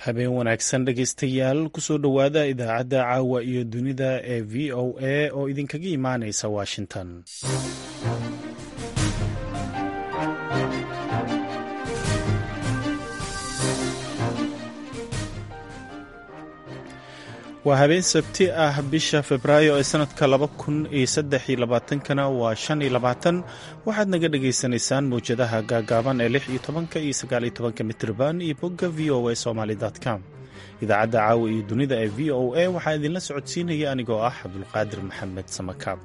habeen wanaagsan dhegaystayaal kusoo dhowaada idaacadda caawa iyo dunida ee v o a oo idinkaga imaanaysa washington waa habeen sabti ah bisha febraayo ee sanadka laba kun iyo saddex iyo labaatankana waa shan iyo labaatan waxaad naga dhagaysanaysaan mawjadaha gaagaaban ee lix iyo tobanka iyo sagaal iyo tobanka mitrban iyo bogga v o a somaly com idaacadda caawa iyo dunida ee v o a waxaa idinla socodsiinaya anigoo ah cabdulqaadir maxamed samakaab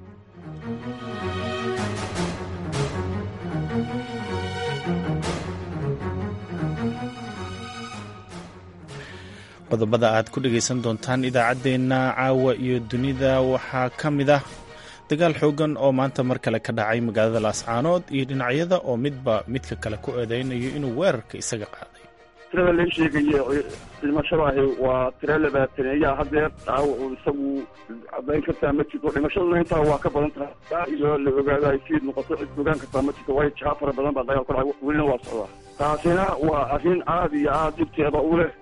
qodobada aad ku dhegaysan doontaan idaacaddeenna caawa iyo dunida waxaa ka mid ah dagaal xoogan oo maanta mar kale ka dhacay magaalada laascaanood iyo dhinacyada oo midba midka kale ku eedeynayo inuu weerarka isaga qaaday tirada la sheegaya dhimashada ahi waa tiro labaataneeya hadeer dhaawac uu isagu cadayn kartaa ma jirto dhimashaduna intaa waa ka badan tahay iyo la ogaado ay siid noqoto cid ogaan kartaa ma jirto waayo jaa fara badan baa dagaal ku dhacay welina waa socdaa taasina waa arrin aada iyo aada dhibteeda u leh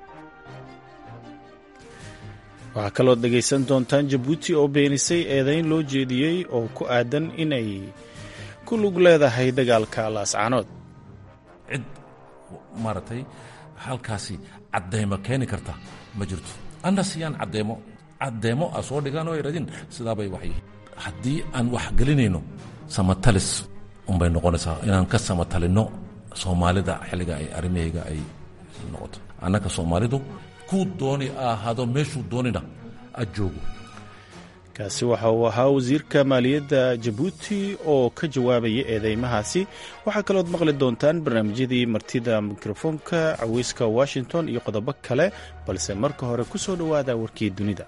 waxaa kaloo dhegaysan doontaan jabuuti oo beenisay eedayn loo jeediyey oo ku aadan inay ku lug leedahay dagaalka laascaanood cid maaragtay halkaasi cadeymo keeni karta ma jirto anna siyaan cadeymo cadeymo a soo dhigaan oo iradin sidaabay waxy haddii aan wax gelinayno samatalis unbay noqonaysaa inaan ka samatalinno soomaalida xilliga ay arrimahayga ay noqoto annaka soomaalidu dooni ahaado meeshuu doonina a joogo kaasi waxa uu ahaa wasiirka maaliyadda jabuuti oo ka jawaabaya eedeymahaasi waxaa kalood maqli doontaan barnaamijyadii martida mikrofoonka caweyska washington iyo qodobo kale balse marka hore ku soo dhowaada warkii dunida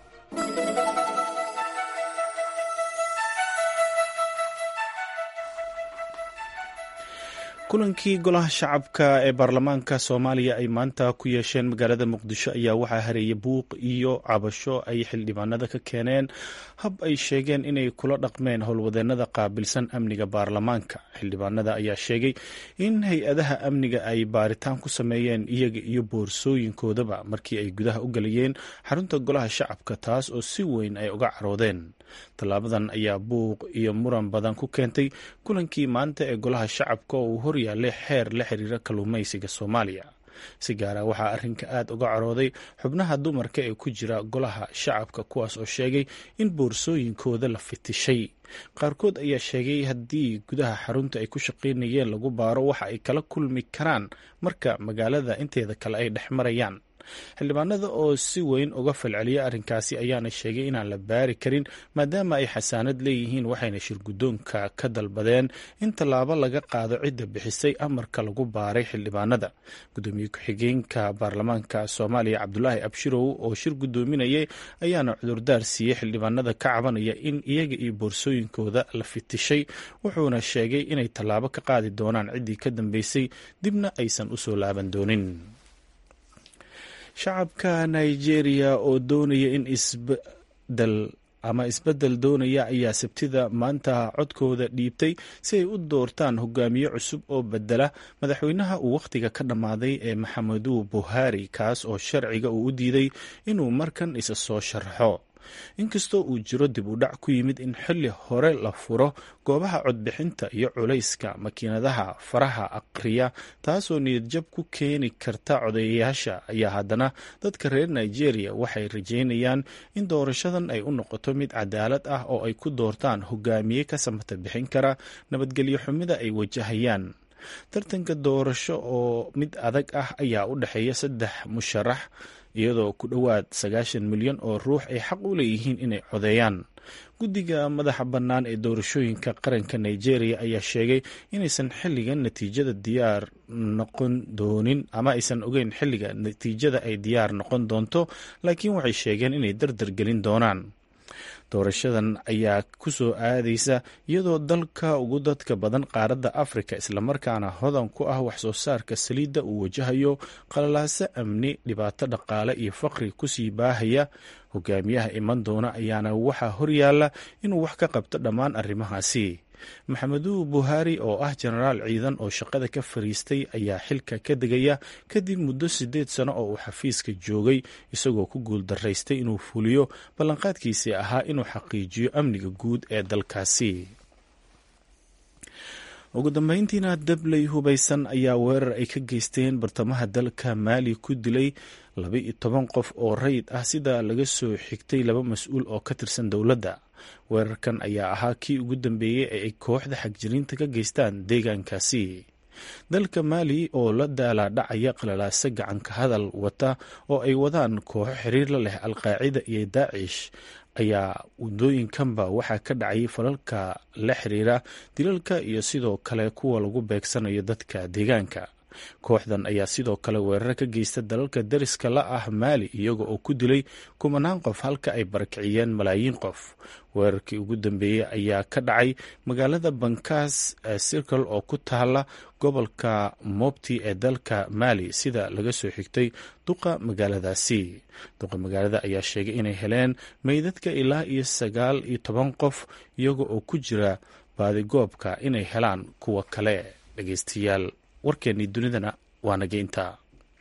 kulankii golaha shacabka ee baarlamaanka soomaaliya ay maanta ku yeesheen magaalada muqdisho ayaa waxaa hareeyay buuq iyo cabasho ay xildhibaanada ka keeneen hab ay sheegeen inay kula dhaqmeen howlwadeenada qaabilsan amniga baarlamaanka xildhibaanada ayaa sheegay in hay-adaha amniga ay baaritaan ku sameeyeen iyaga iyo boorsooyinkoodaba markii ay gudaha u galayeen xarunta golaha shacabka taas oo si weyn ay uga caroodeen tallaabadan ayaa buuq iyo muran badan ku keentay kulankii maanta ee golaha shacabka oo uu horyaalay xeer la xiriira kalluumaysiga soomaaliya si gaara waxaa arrinka aad uga carooday xubnaha dumarka ee ku jira golaha shacabka kuwaas oo sheegay in boorsooyinkooda la fitishay qaarkood ayaa sheegay haddii gudaha xarunta ay ku shaqaynayeen lagu baaro waxa ay kala kulmi karaan marka magaalada inteeda kale ay dhex marayaan xildhibaanada oo si weyn uga falceliya arrinkaasi ayaana sheegay inaan la baari karin maadaama ay xasaanad leeyihiin waxayna shirguddoonka ka dalbadeen in tallaabo laga qaado cidda bixisay amarka lagu baaray xildhibaanada gudoomiye ku-xigeenka baarlamaanka soomaaliya cabdulaahi abshirow oo shir guddoominayay ayaana cudurdaar siiyey xildhibaanada ka cabanaya in iyaga iyo boorsooyinkooda la fitishay wuxuuna sheegay inay tallaabo ka qaadi doonaan ciddii ka dambeysay dibna aysan u soo laaban doonin shacabka nigeria oo doonaya in isbedel ama isbeddel doonaya ayaa sabtida maanta codkooda dhiibtay si ay u doortaan hogaamiye cusub oo bedela madaxweynaha uu wakhtiga ka dhammaaday ee maxamedu buhari kaas oo sharciga uu u diiday inuu markan isa soo sharxo inkastoo uu jiro dib u dhac ku yimid in xilli hore la furo goobaha codbixinta iyo culayska makiinadaha faraha aqriya taasoo niyadjab ku keeni karta codeeyayaasha ayaa haddana dadka reer nigeria waxay rajeynayaan in doorashadan ay u noqoto mid cadaalad ah oo ay ku doortaan hogaamiye ka samata bixin kara nabadgelyo xumida ay wajahayaan tartanka doorasho oo mid adag ah ayaa u dhexeeya saddex musharax iyadoo ku dhowaad sagaashan milyan oo ruux ay xaq u leeyihiin inay codeeyaan guddiga madaxa bannaan ee doorashooyinka qaranka nigeria ayaa sheegay inaysan xilligan natiijada diyaar noqon doonin ama aysan ogeyn xilliga natiijada ay diyaar noqon doonto laakiin waxay sheegeen inay dardar gelin doonaan doorashadan ayaa ku soo aadaysa iyadoo dalka ugu dadka badan qaaradda afrika islamarkaana hodan ku ah waxsoo saarka saliidda uu wajahayo qalalaaso amni dhibaato dhaqaale iyo faqri kusii baahaya hogaamiyaha iman doona ayaana waxaa horyaala inuu wax ka qabto dhammaan arrimahaasi maxameduu buhaari oo ah jenaraal ciidan oo shaqada ka fariistay ayaa xilka ka degaya kadib muddo siddeed sano oo uu xafiiska joogay isagoo ku guuldaraystay inuu fuliyo ballanqaadkiisii ahaa inuu xaqiijiyo amniga guud ee dalkaasi ugu dambeyntiina dabley hubaysan ayaa weerar ay ka geysteen bartamaha dalka maali ku dilay laba iyo toban qof oo rayid ah sida laga soo xigtay laba mas-uul oo ka tirsan dowladda weerarkan ayaa ahaa kii ugu dambeeyey ee ay kooxda xagjiriinta ka geystaan deegaankaasi dalka maali oo la daalaadhacaya qalalaase gacanka hadal wata oo ay wadaan kooxo xiriir la leh alqaacida iyo daacish ayaa wadooyinkanba waxaa ka dhacay falalka la xiriira dilalka iyo sidoo kale kuwa lagu beegsanayo dadka deegaanka kooxdan ayaa sidoo kale weerar ka geysta dalalka dariska la ah maali iyaga oo ku dilay kumanaan qof halka ay barakiciyeen malaayiin qof weerarkii ugu dambeeyey ayaa ka dhacay magaalada bankaas circle oo ku taala gobolka mobti ee dalka maali sida laga soo xigtay duqa magaaladaasi duqa magaalada ayaa sheegay inay heleen meydadka ilaa iyo sagaal iyo toban qof iyaga oo ku jira baadigoobka inay helaan kuwa kale dhegeystayaal warkeennii dunidana waa naga intaa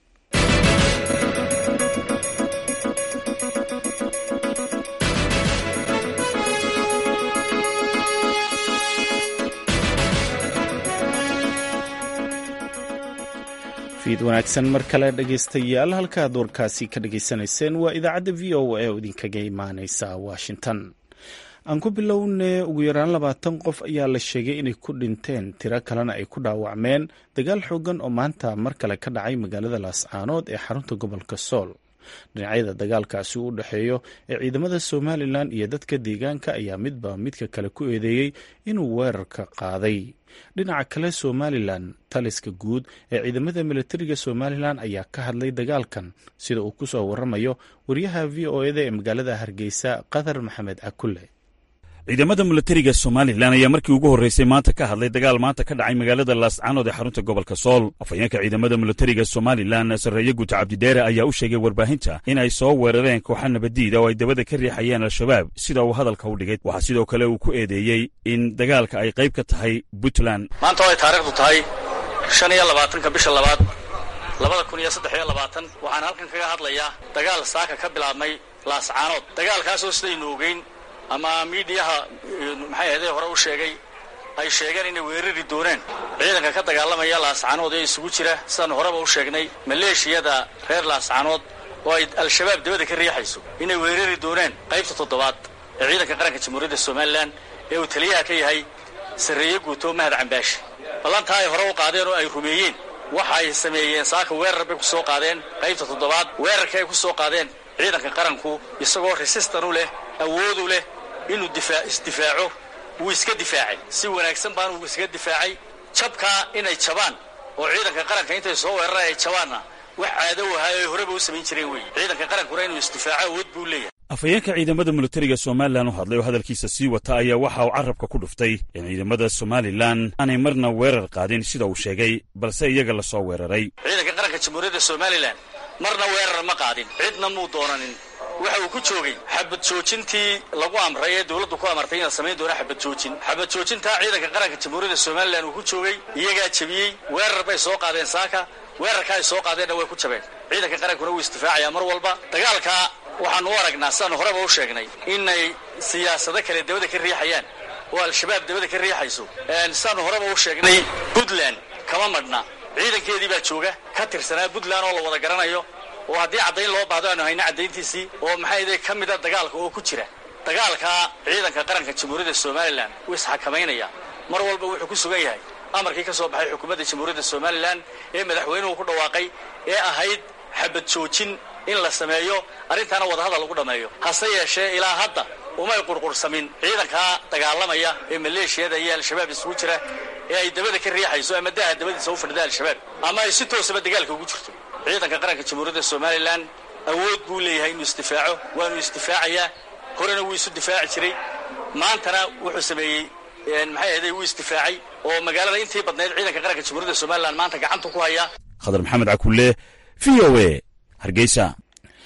fiid wanaagsan mar kale dhegeystayaal halkaad warkaasi ka dhageysanayseen waa idaacadda v o a oo idinkaga imaaneysa washington aan ku bilowne ugu yaraan labaatan qof ayaa la sheegay inay ku dhinteen tiro kalena ay ku dhaawacmeen dagaal xoogan oo maanta mar kale ka dhacay magaalada laascaanood ee xarunta gobolka sool dhinacyada dagaalkaasi u dhexeeyo ee ciidamada somalilan iyo dadka deegaanka ayaa midba midka kale ku eedeeyey inuu weerarka qaaday dhinaca kale somalilan taliska guud ee ciidamada militariga somalilan ayaa ka hadlay dagaalkan sida uu kusoo waramayo wariyaha v o eda ee magaalada hargeysa qatar maxamed cakulle ciidamada milatariga somalilan ayaa markii ugu horreysay maanta ka hadlay dagaal maanta ka dhacay magaalada laascaanood ee xarunta gobolka sool afhayeenka ciidamada milatariga somalilan sarreeye guuta cabdidheere ayaa u sheegay warbaahinta in ay soo weerareen kooxa nabaddiida oo ay dabada ka riixayeen al-shabaab sida uu hadalka u dhigay waxaa sidoo kale uu ku eedeeyey in dagaalka ay qayb ka tahay puntland maanta oo ay taariikhdu tahay shan iyo labaatanka bisha labaad labada kun iyo saddex iyo labaatan waxaan halkan kaga hadlayaa dagaal saaka ka bilaabmay laascaanood dagaalkaasoo sidaynu ogeyn ama miidiyaha maxay ahday hore u sheegay ay sheegeen inay weerari dooneen ciidanka ka dagaalamaya laascaanood ee isugu jira sidaan horeba u sheegnay maleeshiyada reer laascaanood oo ay al-shabaab dabada ka riixayso inay weerari dooneen qaybta toddobaad ee ciidanka qaranka jamhuuriyadda somalilan ee uu taliyaha ka yahay sarreeye guuto mahad cambaashi ballantaa ay hore u qaadeen oo ay rumeeyeen waxa ay sameeyeen saaka weerar bay ku soo qaadeen qaybta toddobaad weerarka ay ku soo qaadeen ciidanka qaranku isagoo resistan u leh awood u leh inuu isdifaaco wuu iska difaacay si wanaagsan baan uu iskaga difaacay jabkaa inay jabaan oo ciidanka qaranka intay soo weeraraan ay jabaanna wax caado u ahaa ay horeba u samayn jireen weeye ciidanka qarankuna inuu isdifaaco awood buu leeyahay afhayeenka ciidamada militariga somalilan u hadlay oo hadalkiisa sii wata ayaa waxa uu carrabka ku dhuftay in ciidamada somalilan aanay marna weerar qaadin sida uu sheegay balse iyaga la soo weeraray ciidanka qaranka jamhuuriyadda somalilan marna weerar ma qaadin cidna muu doonanin waxa uu ku joogay xabad joojintii lagu amray ee dowladdu ku amartay inaad samayn doona xabad joojin xabad joojintaa ciidanka qaranka jamhuuriyadda somalilan uu ku joogay iyagaa jebiyey weerar bay soo qaadeen saaka weerarkaa ay soo qaadeenna way ku jabeen ciidanka qarankuna wuu isdifaacayaa mar walba dagaalkaa waxaanu u aragnaa sidaanu horeba u sheegnay inay siyaasado kale dabada ka riixayaan oo al-shabaab dabada ka riixayso sidaanu horeba u sheegnay puntland kama madhna ciidankeedii baa jooga ka tirsanaa puntland oo la wada garanayo oo haddii caddayn loo baahdo aanu hayno caddayntiisii oo maxay ka mida dagaalka oo ku jira dagaalkaa ciidanka qaranka jamhuuriyadda somalilan wuu isxakamaynaya mar walba wuxuu ku sugan yahay amarkii ka soo baxay xukuumadda jamhuuriyadda somalilan ee madaxweynuhu ku dhawaaqay ee ahayd xabad joojin in la sameeyo arrintaana wadahadal lagu dhammeeyo hase yeeshee ilaa hadda umay qurqursamin ciidankaa dagaalamaya ee maleeshiyada iyo al-shabaab isugu jira ee ay dabada ka riixayso ama daha dabadiisa u fadhida al-shabaab ama ay si toosaba dagaalka ugu jirto ciidanka qaranka jamhuuriyadda somalilan awood buu leeyahay inuu isdifaaco waanu isdifaacayaa horena wuu isu difaaci jiray maantana wuxuu sameeyey maxay ahday wuu isdifaacay oo magaalada intii badnayd ciidanka qaranka jamhuuriyadda somalilan maanta gacantu ku hayaa khadar maxamed cakulle v o e hargeysa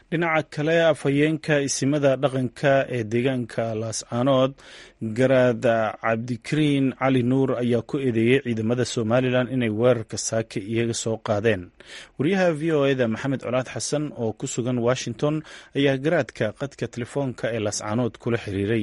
dhinaca kale afhayeenka isimada dhaqanka ee deegaanka laascaanood garaad cabdikariin cali nuur ayaa ku eedeeyey ciidamada somalilan inay weerarka saake iyaga soo qaadeen wariyaha v o eda maxamed colaad xasan oo ku sugan washington ayaa garaadka qadka telefoonka ee laascaanood kula xiriiray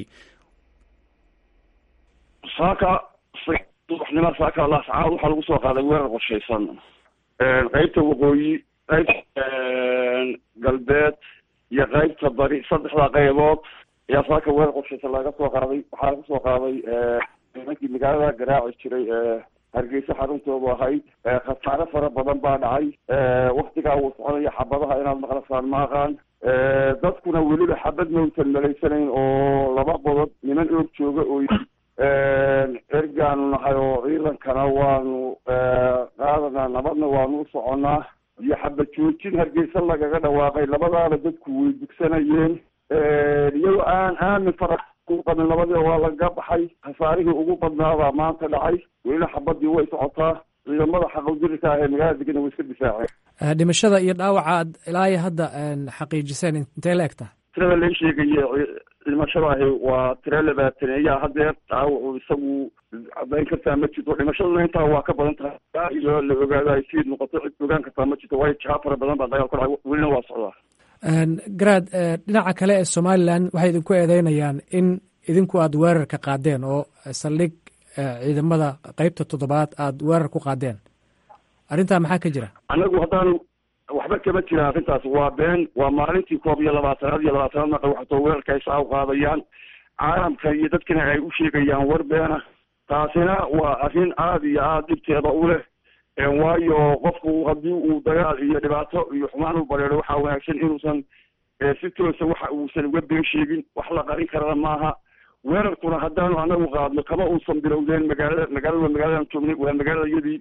saaka subaxnimo saaka laascaanood waxaa lagu soo qaaday weerar qorshaysan qeybta waqooyi qaybta galbeed iyo qaybta bari saddexda qaybood ayaa saaka weerar qorshaysan laga soo qaaday waxaa laga soo qaaday nimankii magaalada garaaci jiray hargeysa xaruntoodu ahayd khasaare fara badan baa dhacay waktigaa uu soconaya xabadaha inaad maqlasaan ma aqaan dadkuna weliba xabad mawtan malaysanayn oo laba qodob niman oog jooga oo ergaanu nahay oo ciidankana waanu qaadanaa nabadna waanu u soconnaa iyo xabad joojin hargeysa lagaga dhawaaqay labadaaba dadku way dugsanayeen iyagoo aan aamin fara qabin labadii waa laga baxay khasaarihii ugu badnaabaa maanta dhacay welina xabadii way socotaa ciidamada xaqawdirka ah ee magaalada degana way iska difaaceen dhimashada iyo dhaawaca aad ilaa iyo hadda xaqiijiseen intee la egtahay tirada la sheegaye dhimashada ahi waa tiro labaataneeya hadeer dhaawacu isagu cadayn kartaa ma jirto dhimashaduna intaa waa ka badan tahay iyo la ogaado ay siid noqoto cid ogaan kartaa ma jirto waayo jaa fara badan baa dagaal ku dhacay welina waa socdaa garaad dhinaca kale ee somalilan waxay idinku eedeynayaan in idinku aad weerarka qaadeen oo saldhig ciidamada qeybta toddobaad aad weerar ku qaadeen arrintaa maxaa ka jira anagu haddaan waxba kama jira arrintaas waa been waa maalintii koob iyo labaatanaad iyo labaatanaad marka waxatoo weerarka ay saa u qaadayaan caalamka iyo dadkina ay u sheegayaan war beena taasina waa arrin aada iyo aada dhibteeda u leh waayo qofku haddii uu dagaal iyo dhibaato iyo xumaan u bareero waxaa wanaagsan inuusan si toosa waxa uusan uga been sheegin wax la qarin karana maaha weerarkuna haddaanu anagu qaadno kama uusan bilowdeen magaalada magaalada magaaladan joognay waa magaalada iyadii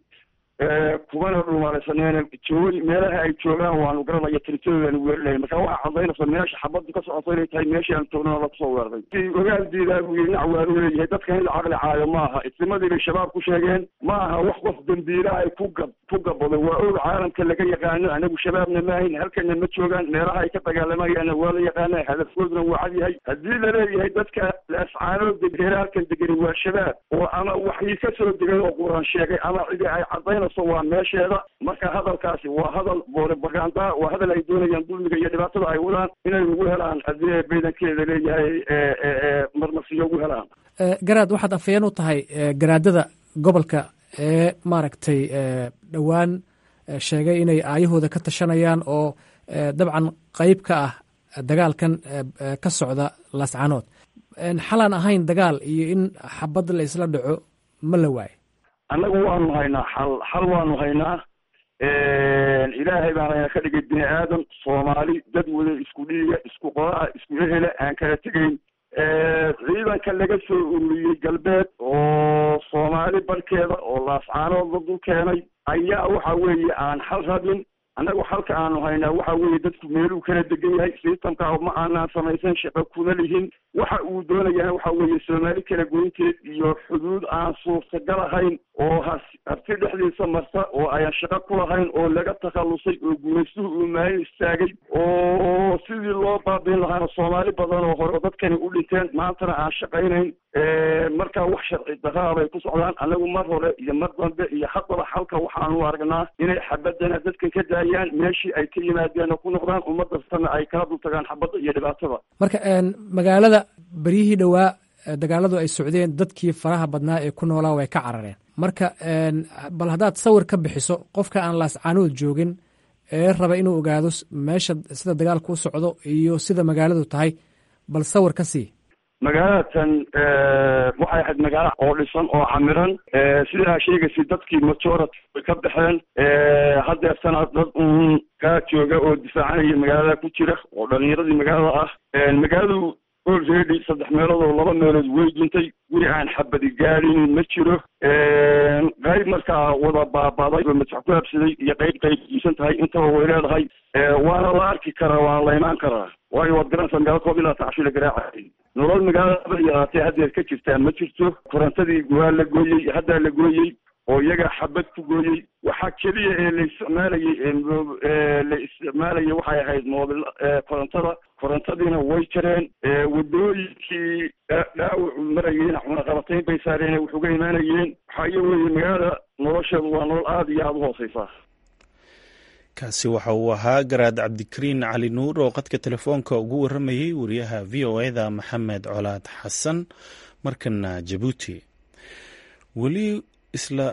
kumana dhumaaraysaneene joog meelaha ay joogaan waanu garanaya tiritadoodanu weerarlahay marka waxaa cadaynaysa meesha xabadu ka socoto inay tahay meeshii aan joognana lakusoo weeraray si ogaal diidaagu iyo dhinac waanu leeyahay dadkan in la caqli caayo ma aha isnimadii bay shabaab ku sheegeen ma aha wax qof dambiila ay ku gab ku gabado waa og caalamka laga yaqaano anagu shabaabna maahayn halkana ma joogaan meelaha ay ka dagaalamayaanna waa la yaqaana hadafkooduna waa cad yahay haddii laleeyahay dadka laascaanood degera halkan degani waa shabaab oo ama waxii ka soo degay oo quran sheegay ama cidi ay cadaynayso waa meesheeda marka hadalkaasi waa hadal boorobaganda waa hadal ay doonayaan dulmiga iyo dhibaatada ay wadaan inay ugu helaan haddii baydankeeda leeyahay marmarsiyo ugu helaan garaad waxaad afayeen u tahay garaadada gobolka ee maaragtay dhowaan sheegay inay aayahooda ka tashanayaan oo dabcan qeyb ka ah dagaalkan ka socda laascanood xalaan ahayn dagaal iyo in xabad la isla dhaco ma la waayo annagu waanu haynaa xal xal waanu haynaa ilaahay baan hayna ka dhigay bini aadam soomaali dad wada isku dhiiga isku qoraa isku ehela aan kala tegayn ciidanka laga soo ururiyey galbeed oo soomaali barkeeda oo laascaanood la dul keenay ayaa waxa weeye aan xal rabin annagu xalka aanu haynaa waxa weeye dadku meeluu kala degan yahay sistamka ma aanaan samaysan shaqo kuma lihin waxa uu doonayana waxa weeye soomaali kala goynteed iyo xuduud aan suurtagal ahayn oo has harti dhexdiisa marta oo ayaan shaqo ku lahayn oo laga takhallusay oo gumaystuhu uu maalin istaagay oo sidii loo baabiin lahaana soomaali badan oo hore oo dadkani u dhinteen maantana aan shaqaynayn marka wax sharci daraa bay ku socdaan anagu mar hore iyo mar dambe iyo haddaba xalka waxaanu aragnaa inay xabadana dadkan ka daayaan meeshii ay ka yimaadeen oo ku noqdaan ummadastana ay kala dul tagaan xabadda iyo dhibaatada marka magaalada beryihii dhowaa dagaaladu ay socdeen dadkii faraha badnaa ee ku noolaa way ka carareen marka bal haddaad sawir ka bixiso qofka aan laascaanood joogin ee raba inuu ogaado meesha sida dagaalku u socdo iyo sida magaaladu tahay bal sawir ka sii magaalatan waxay ahayd magaalo oo dhisan oo camiran sidaa sheegaysa dadkii majority way ka baxeen hadeertana dad un kaa jooga oo difaacanaya magaalada ku jira oo dhalinyaradii magaalada ah magaaladu olready saddex meelood oo laba meelood way duntay guri aan xabadi gaadinin ma jiro qayb markaa wada baabaday oo masax ku habsaday iyo qayb qayb diisan tahay intaba way leedahay waana la arki karaa waana la imaan karaa waayo waad garanaysaa magaalo koob ilaa tacshi la garaacayay nolol magaalada haba yaraatee haddeer ka jirtaa ma jirto korontadii waa la gooyey haddaa la gooyey oo iyagaa xabad ku gooyey waxaa keliya ee la isticmaalayay la isticmaalayay waxay ahayd moobil korontada korontadiina way jareen wadooyinkii dhaawacu marayeyna cunaqabatayn bay saareen wax uga imaanayeen waxaa iyo weeye magaalada nolosheedu waa nolol aada iyo aada u hooseysaa kaasi waxa uu ahaa garaad cabdikariin cali nuur oo qadka telefoonka ugu waramayey wariyaha v o eda maxamed colaad xasan markana jabuuti weli isla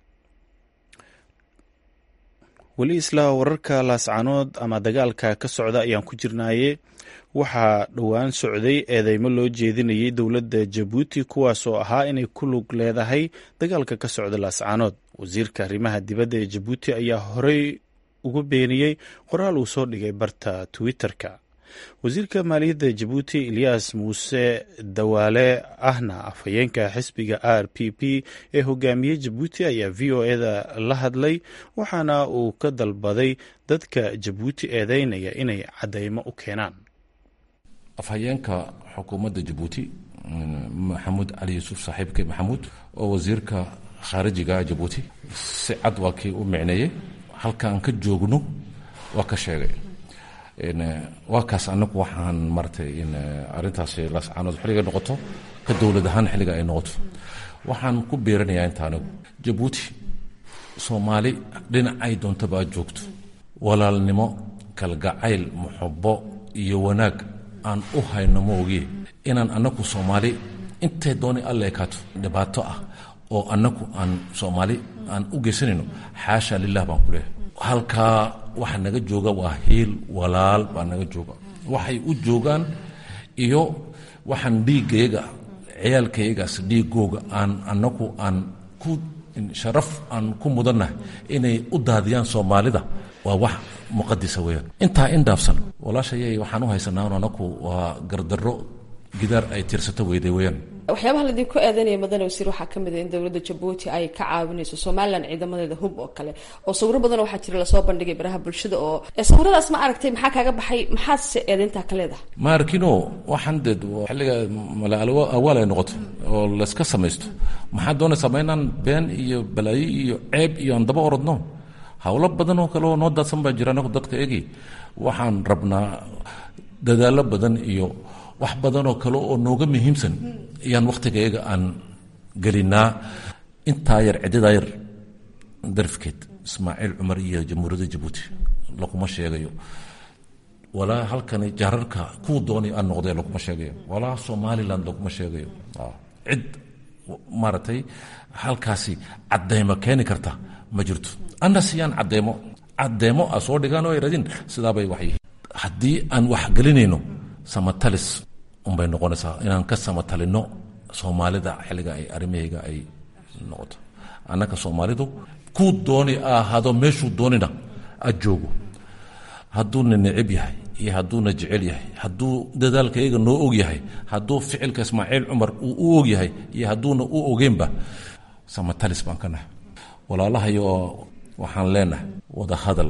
weli isla wararka laascanood ama dagaalka ka socda ayaan ku jirnaaye waxaa dhowaan socday eedeymo loo jeedinayay dowladda jabuuti kuwaas oo ahaa inay ku lug leedahay dagaalka ka socda laascanood wasiirka arrimaha dibadda ee jabuuti ayaa horey ugu beeniyey qoraal uu soo dhigay barta twitter-ka wasiirka maaliyadda jabuuti eliyas muuse dawaale ahna afhayeenka xisbiga r p p ee hogaamiyey jabuuti ayaa v o eda la hadlay waxaana uu ka dalbaday dadka jabuuti eedeynaya inay caddeymo u keenaan afhayeenka xukuumadda jabuuti maxamuud cali yuusuf saaxiibke maxamuud oo wasiirka khaarijiga jabuuti si cad waa kii u micneeyey halkaan ka joogno waa ka sheegay waa kaas anagu waxaan maratay in arintaasi laascaanood xilliga noqoto ka dowlad ahaan xilliga ay noqoto waxaan ku biiranayaa inta anigu jabuuti soomaali dhinacay doontaba aad joogto walaalnimo kalgacayl muxubo iyo wanaag aan u hayno ma ogiye inaan anagu soomaali intay dooni alla ekaato dhibaato ah oo anagu aan soomaali aan u geysanayno xaasha lilah baan ku leehay halkaa waxa naga jooga waa hiil walaal baa naga jooga waxay u joogaan iyo waxaan dhiiggayga ciyaalkaygaas dhiigooga aan anagu aan ku sharaf aan ku mudannahay inay u daadiyaan soomaalida waa wax muqadisa weyaan intaa in dhaafsan walaashayay waxaan u haysanaa anaku waa gardarro gidaar ay tirsato weyday weyaan waxyaabaha laidinku eedeynaya madane wasiir waxaa ka mid a in dowladda jabuuti ay ka caawinayso somalilan ciidamadeeda hub oo kale oo sawiro badan waxaa jira lasoo bandhigay baraha bulshada oo sawiradaas ma aragtay maxaa kaaga baxay maxaadse eedeyntaa ka leedahay ma arkino waxaan dee xilliga mala awaal ay noqoto oo layska samaysto maxaa doonaysaa ma inaan been iyo balaayo iyo ceeb iyo aan daba orodno howlo badan oo kale oo noo daadsan baa jira anagu dadka egi waxaan rabnaa dadaallo badan iyo wax badanoo kale oo nooga muhiimsan ayaan wakhtigayaga aan gelinaa intaa yar ciddadaa yar darfkeed ismaaciil cumar iyo jamhuuriyadda jabuuti laguma sheegayo walaa halkani jaararka kuu doonay aan noqday laguma sheegayo walaa somalilan laguma sheegayo cid maaragtay halkaasi cadeymo keeni karta ma jirto anna siyaan cadeymo cadeymo a soo dhigaan oo ay radin sidaabay waxyihiin haddii aan wax gelinayno samatalis unbay noqonaysaa inaan ka samatalino soomaalida xilliga ay arrimahayga ay noqoto annaka soomaalidu kuu dooni ahaado meeshuu doonina aad joogo hadduuna necib yahay iyo hadduuna jecel yahay hadduu dadaalkayaga noo og yahay hadduu ficilka ismaaciil cumar uu u og yahay iyo hadduuna u ogeenba samatalis baan ka nahay walaalahayo oo waxaan leenahay wada hadal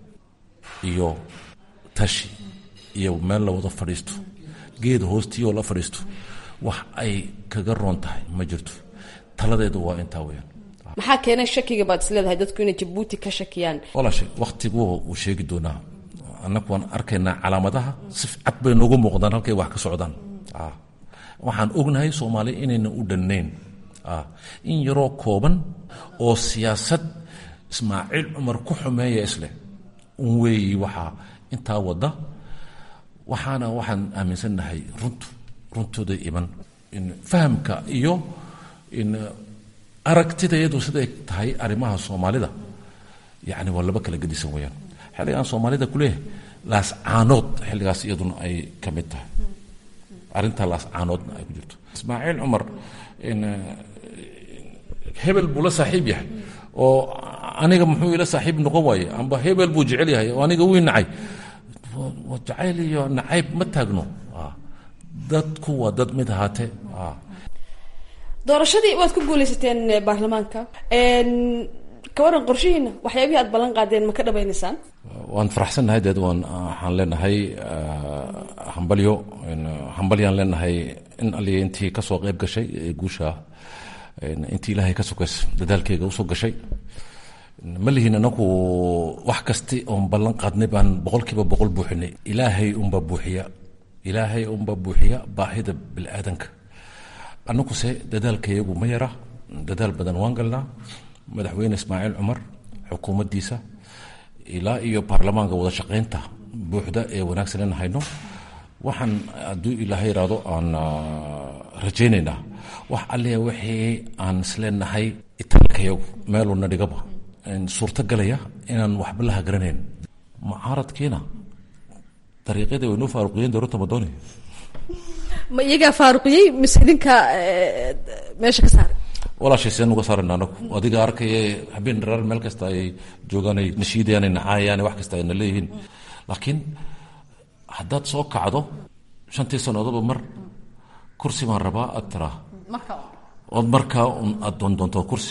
iyo tashi iyo meel la wada fadhiisto geed hoostiioo la fadhiisto wax ay kaga roon tahay ma jirto taladeedu waa intaa weyaan maxaa keenay shakiga baad is leedahay dadku inay jabuuti ka shakiyaan walaashe wakhtigu uu sheegi doonaa annagu waan arkaynaa calaamadaha si cad bay noogu muuqdaan halkay wax ka socdaan waxaan ognahay soomaali inayna u dhannayn in yaroo kooban oo siyaasad ismaaciil cumar ku xumeeya isleh un weeyi waxaa intaa wadda waxaana waxaan aaminsannahay runtu runtooda iman in fahamka iyo in aragtidayadu siday tahay arrimaha soomaalida yacni waa laba kala gedisan weyaan xilligaan soomaalida kuleeyahay laascaanood xilligaas iyaduna ay ka mid tahay arrintaa laascaanoodna ay ku jirto ismaaciil cumar hebel buu la saaxiib yahay oo aniga muxuu ila saaxiib noqon waaye amba hebel buu jecel yahay oo aniga wii nacay jacayl iyo nacayb ma taagno dadku waa dad mid ahaatee doorashadii waad ku guuleysateen baarlamaanka ka waran qorshihiina waxyaabihii aad ballan qaadeen ma ka dhabaynaysaan waan faraxsannahay deed waan waxaan leenahay hambalyo hambalyaan leenahay in aliya intii kasoo qayb gashay ee guusha intii ilaahay ka sokays dadaalkeyga usoo gashay ma lihin anagu wax kasti oon ballan qaadnay baan boqolkiiba boqol buuxinay ilaahay unba buuxiya ilaahay unba buuxiya baahida biniaadanka annaguse dadaalkayagu ma yara dadaal badan waan galnaa madaxweyne ismaaciil cumar xukuumaddiisa ilaa iyo baarlamaanka wada shaqaynta buuxda ee wanaagsan in hayno waxaan hadduu ilaahay iraado aan rajaynaynaa wax allia wixii aan isleenahay itaalkayagu meeluna dhigaba suurto galaya inaan waxba la hagaranayn mucaaradkiina dariiqyadii way noo faaruqiyeen dowladda madooni ma iyagaa faaruqiyey mise idinka meesha ka saaray walaashay seen uga saarayna anagu adiga arkaya habeen dharaar meel kasta ayay joogaan ay nashiidayaan ay nacaayaan wax kasta ayna leeyihiin laakiin haddaad soo kacdo shantii sannadoodba mar kursi baan rabaa aad tiraa ood markaa un aad doondoonto kursi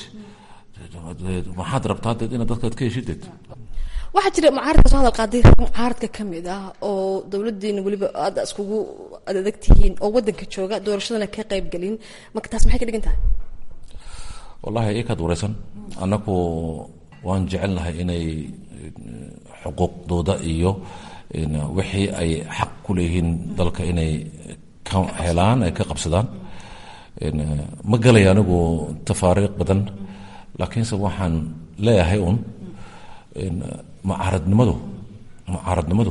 maxaad rabtaa deed inaad dadkaad ka heshideed waxaa jira mucaaradka soo hadal qaaday mucaaradka ka mid ah oo dowladiina weliba aada iskugu adag tihiin oo wadanka jooga doorashadana ka qayb gelin marka taas maxay ka dhigan tahay wallahi ikaad wareysan annagu waan jecelnahay inay xuquuqdooda iyo wixii ay xaq ku leeyihiin dalka inay ka helaan ay ka qabsadaan ma galaya anigu tafaariiq badan laakiinse waxaan leeyahay un mucaaradnimadu mucaaradnimadu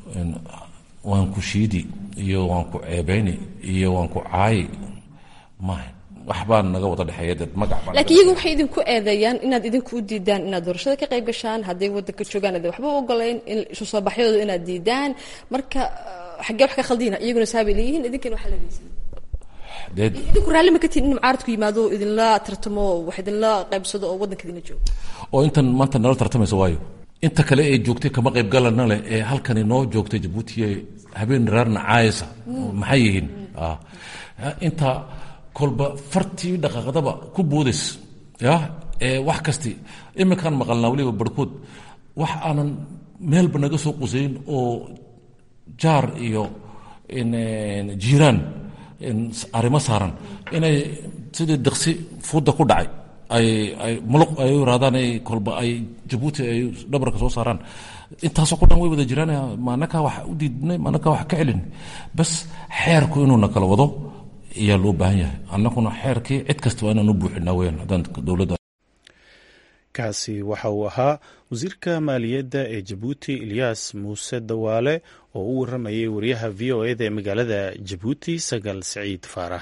waan ku shiidi iyo waan ku ceebeyni iyo waan ku caayi maaha waxbaa naga wada dhexeeya dee magac baa laakiin iyagu waxay idinku eedeeyaan inaad idinku u diidaan inaad doorashada ka qayb gashaan hadday wadanka joogaan ade waxba u ogolayn in isu soo baxyadooda inaad diidaan marka xaggee wax ka khaldina iyaguna saabay leeyihiin idinkana waxaa leeyihiin dee idinku raalli ma ka tihin in mucaaradku yimaado oo idinla tartamo wax idinla qaybsado oo waddanka idinla joogo oo intan maanta nala tartamaysa waayo inta kale ee joogtay kama qayb galana leh ee halkani noo joogtay jabuuti ee habeen raarna caayasa maxay yihiin inta kolba fartii dhaqaaqdaba ku boodays ya ee wax kasti iminkaan maqalnaa weliba barhkood wax aanan meelba naga soo qusayn oo jaar iyo jiiraan arrimo saaran inay sidii diksi fuudda ku dhacay ay ay muluq ay u raadaan ay kolba ay jabuuti ay dhabarka soo saaraan intaasoo ku dhan way wada jiraan maanakaa wax u diidnay maanakaa wax ka celin bas xeerku inuuna kala wado ayaa loo baahan yahay annaguna xeerkii cid kasta waa inaan u buuxinaa weyaan haddaan dowladda kaasi waxa uu ahaa wasiirka maaliyadda ee jabuuti ilyaas muuse dawaale oo u waramayay wariyaha v o eda ee magaalada jabuuti sagal siciid faarax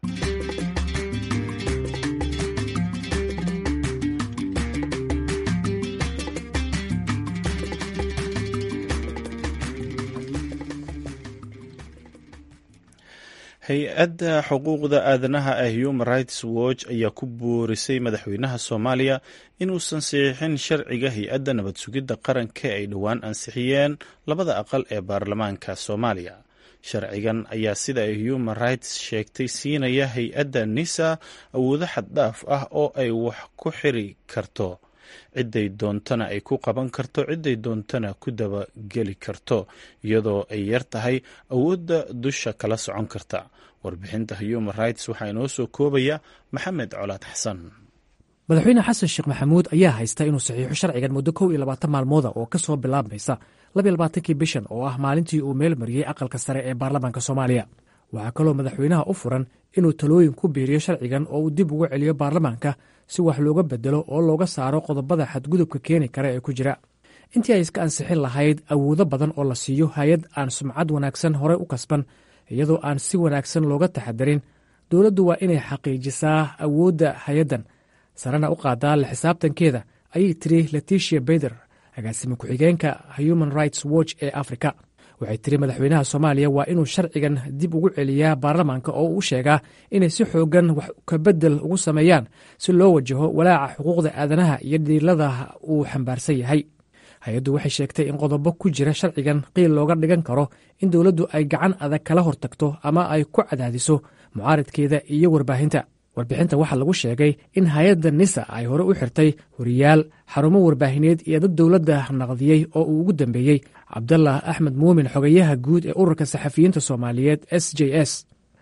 hay-adda xuquuqda aadanaha ee human rights watch ayaa ku boorisay madaxweynaha soomaaliya inuusan saxiixin sharciga hay-adda nabad sugidda qaranka ay dhowaan ansixiyeen labada aqal ee baarlamaanka soomaaliya sharcigan ayaa sida ay human rights sheegtay siinaya hay-adda nisa awoodo xaddhaaf ah oo ay wax ku xiri karto cidday doontana ay ku qaban karto cidday doontana ku dabageli karto iyadoo ay yar tahay awoodda dusha kala socon karta warbixinta human rights waxaa inoo soo koobaya maxamed colaad xasan madaxweyne xasan sheekh maxamuud ayaa haysta inuu saxiixo sharcigan muddo kow iyo labaatan maalmooda oo ka soo bilaabmaysa labiyo labaatankii bishan oo ah maalintii uu meel mariyey aqalka sare ee baarlamaanka soomaaliya waxaa kaloo madaxweynaha u furan inuu talooyin ku biiriyo sharcigan oo uu dib ugu celiyo baarlamaanka si wax looga bedelo oo looga saaro qodobada xadgudubka keeni kara ee ku jira intii ay iska ansixin lahayd awoodo badan oo la siiyo hay-ad aan sumcad wanaagsan horey u kasban iyadoo aan si wanaagsan looga taxadarin dowladdu waa inay xaqiijisaa awoodda hay-addan sarena u qaadaa la xisaabtankeeda ayay tiri leticia beyder agaasime ku-xigeenka human rights watch ee africa waxay tiri madaxweynaha soomaaliya waa inuu sharcigan dib ugu celiyaa baarlamaanka oo uu sheegaa inay si xoogan wax kabedel ugu sameeyaan si loo wajaho walaaca xuquuqda aadanaha iyo dhiilada uu xambaarsan yahay hay-addu waxay sheegtay in qodobo ku jira sharcigan qiil looga dhigan karo in dowladdu ay gacan adag kala hortagto ama ay ku cadaadiso mucaaridkeeda iyo warbaahinta warbixinta waxaa lagu sheegay in hay-adda nisa ay hore u xirtay horiyaal xarumo warbaahineed iyo dad dowladda naqdiyey oo uu ugu dambeeyey cabdallah axmed muumin xogayaha guud ee ururka saxafiyiinta soomaaliyeed s j s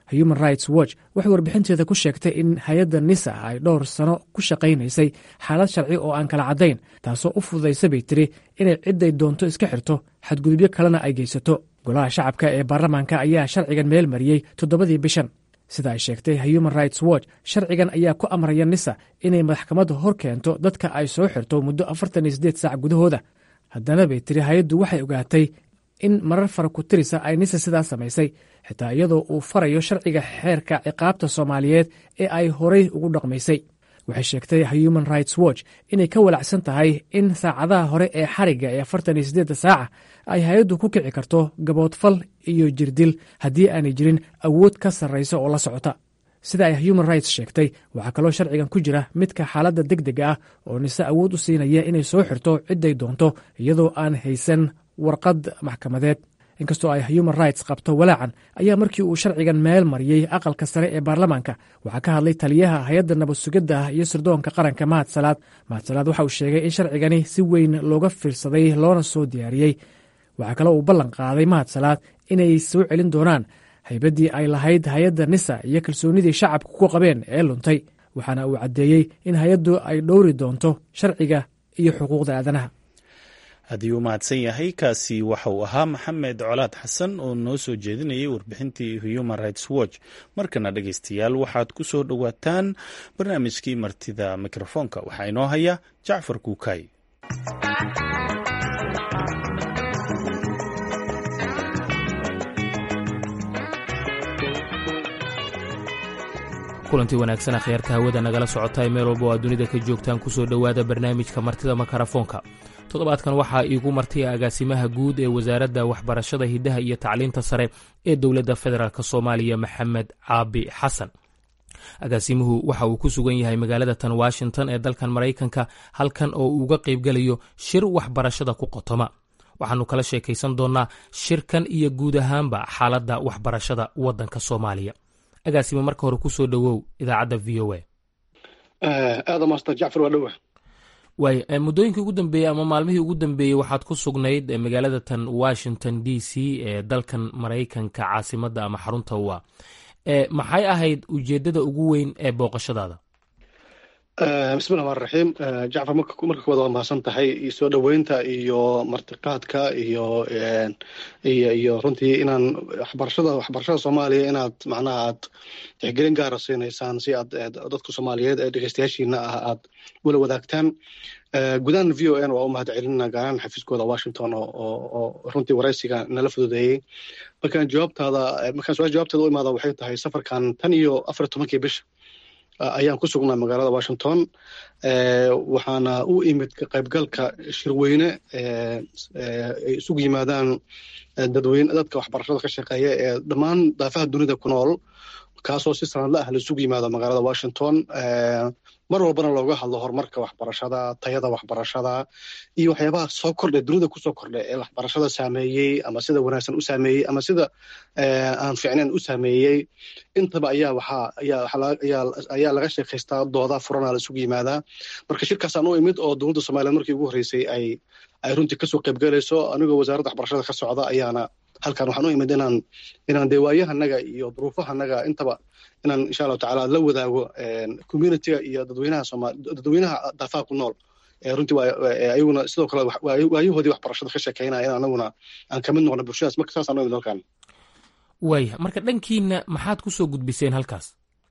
human rights watch waxay warbixinteeda ku sheegtay in hay-adda nisa ay dhowr sano ku shaqaynaysay xaalad sharci oo aan kala caddayn taasoo u fududaysa bay tiri inay cidday doonto iska xirto xadgudubyo kalena ay geysato golaha shacabka ee baarlamaanka ayaa sharcigan meel mariyey toddobadii bishan sida ay sheegtay human rights watch sharcigan ayaa ku amraya nisa inay maxkamadda hor keento dadka ay soo xirto muddo afartan iyo siddeed saac gudahooda haddana bay tiri hay-addu waxay ogaatay in marar fara ku tirisa ay nisa sidaas samaysay xitaa iyadoo uu farayo sharciga xeerka ciqaabta soomaaliyeed ee ay horay ugu dhaqmaysay waxay sheegtay human rights watch inay ka walacsan tahay in saacadaha hore ee xarigga ee afartan iyo siddeedda saaca ay hay-addu ku kici karto gaboodfal iyo jirdil haddii aanay jirin awood ka sarraysa oo la socota sida ay human rights sheegtay waxaa kaloo sharcigan ku jira midka xaaladda deg dega ah oo nise awood u siinaya inay soo xirto cidday doonto iyadoo aan haysan warqad maxkamadeed inkastoo ay human rights qabto walaacan ayaa markii uu sharcigan meel mariyey aqalka sare ee baarlamaanka waxaa ka hadlay taliyaha hay-adda nabad sugidda iyo sirdoonka qaranka mahad salaad mahad salaad waxa uu sheegay in sharcigani si weyn looga fiirsaday loona soo diyaariyey waxaa kaloo uu ballan qaaday mahad salaad inay soo celin doonaan haybaddii ay lahayd hay-adda nisa iyo kalsoonidii shacabka ku qabeen ee luntay waxaana uu caddeeyey in hay-addu ay dhowri doonto sharciga iyo xuquuqda aadanaha haddii uu mahadsan yahay kaasi waxa uu ahaa maxamed colaad xasan oo noo soo jeedinayay warbixintii human rights watch markana dhegeystayaal waxaad ku soo dhowaataan barnaamijkii martida mikrofoonka waxaa inoo haya jacfar kuukay kulantii wanaagsan akhyaarta hawada nagala socotaay meel walba oo aad dunida ka joogtaan ku soo dhowaada barnaamijka martida makarafoonka toddobaadkan waxaa iigu martay agaasimaha guud ee wasaaradda waxbarashada hiddaha iyo tacliinta sare ee dowladda federaalk soomaaliya maxamed caabi xasan agaasimuhu waxa uu ku sugan yahay magaalada tan washington ee dalkan maraykanka halkan oo uu uga qaybgelayo shir waxbarashada ku qotoma waxaannu kala sheekaysan doonnaa shirkan iyo guud ahaanba xaaladda waxbarashada waddanka soomaaliya agaasimo marka hore ku soo dhowow idaacadda v o a aada master jacfar waa dhowa waay muddooyinkii ugu dambeeyey ama maalmihii ugu dambeeyey waxaad ku sugnayd magaalada tan washington d c ee dalkan maraykanka caasimadda ama xarunta u ah maxay ahayd ujeeddada ugu weyn ee booqashadaada bismi llahi rmaan raxiim jacfar marka koowaad waa mahadsan tahay iyo soo dhoweynta iyo martiqaadka iyo iyo iyo runtii inaan waxbarashada waxbarashada soomaaliya inaad macnaha aad tixgelin gaara siinaysaan si aad dadka soomaaliyeed ee dhegeystayaashiina ah aad wala wadaagtaan gudahan v o n waa u mahad celinina gaaraan xafiiskooda washington oo runtii waraysiga nala fududeeyey markaan jawaabtaada markaan su-aal jawaabteeda u imaada waxay tahay safarkan tan iyo afar tobankii bisha ayaan ku sugnaa magaalada washington waxaana u imid ka qaybgalka shirweyne ay isugu yimaadaan dadweyne dadka waxbarashada ka shaqeeya ee dhammaan daafaha dunida ku nool kaasoo si sanadla ah laisugu yimaado magaalada washington mar walbana looga hadlo horumarka waxbarashada tayada waxbarashada iyo waxyaabaha soo kordhe dunida kusoo kordhe ee waxbarashada saameeyey ama sida wanaagsan u saameeyey ama sida aan fiicnayn u saameeyey intaba ayaa waxaa ayaa laga sheekaystaa dooda furana la isugu yimaadaa marka shirkaasaan u imid oo dowladda somaliyeed markii ugu horreysay ay ay runtii kasoo qaybgalayso anigoo wasaaradda waxbarashada ka socda ayaana halkan waxaan u imid inaan inaan dee waayahanaga iyo duruufahanaga intaba inaan insha allahu tacaala la wadaago communityga iyo dadweynaha sooma dadweynaha daafaha ku nool runtii ayaguna sidoo kale waayahoodii waxbarashada ka sheekeynaya in anaguna aan kamid noqno bulshadaas marka saasaan u imid halkan waaya marka dhankiina maxaad ku soo gudbiseen halkaas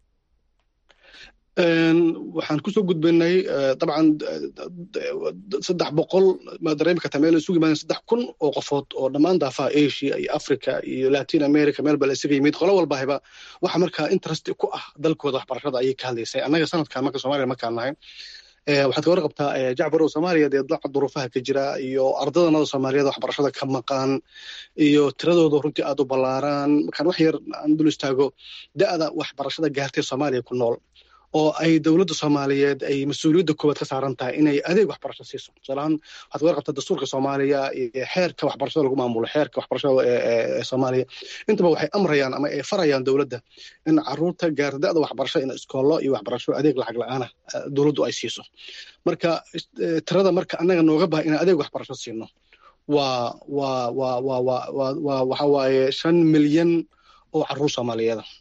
waxaan kusoo gudbinay dabcan saddex boqol maad dareemi kartaa meel isugu yimaadeen saddex kun oo qofood oo dhammaan daafaha asia iyo africa iyo latin america meel baa la isaga yimid qolo walbahiba waxa markaa interest ku ah dalkooda waxbarashada ayay ka hadlaysay annaga sanadkan marka soomaaliya markaan nahay waxaad ka warqabtaa jacfar oo soomaaliya dee daca duruufaha ka jira iyo ardadanada soomaaliyeed waxbarashada ka maqan iyo tiradooda runtii aad u ballaaraan markaan wax yar aan dul istaago da'da waxbarashada gaartay soomaaliya ku nool oo ay dowladda soomaaliyeed ay mas-uuliyadda koowaad ka saaran tahay inay adeeg waxbarasho siiso tusaalahaan waxaad ka warqabtaa dastuurka soomaaliya iyo xeerka waxbarashada lagu maamulo xeerka waxbarashada ee soomaaliya intaba waxay amrayaan ama ay farayaan dowladda in caruurta gaarta da'da waxbarasho in iskoollo iyo waxbarasho adeeg lacag la-aana dowladdu ay siiso marka tirada marka annaga nooga baha inaan adeeg waxbarasho siino waa waa waa waa waa waa waxa waaye shan milyan oo caruur soomaaliyeeda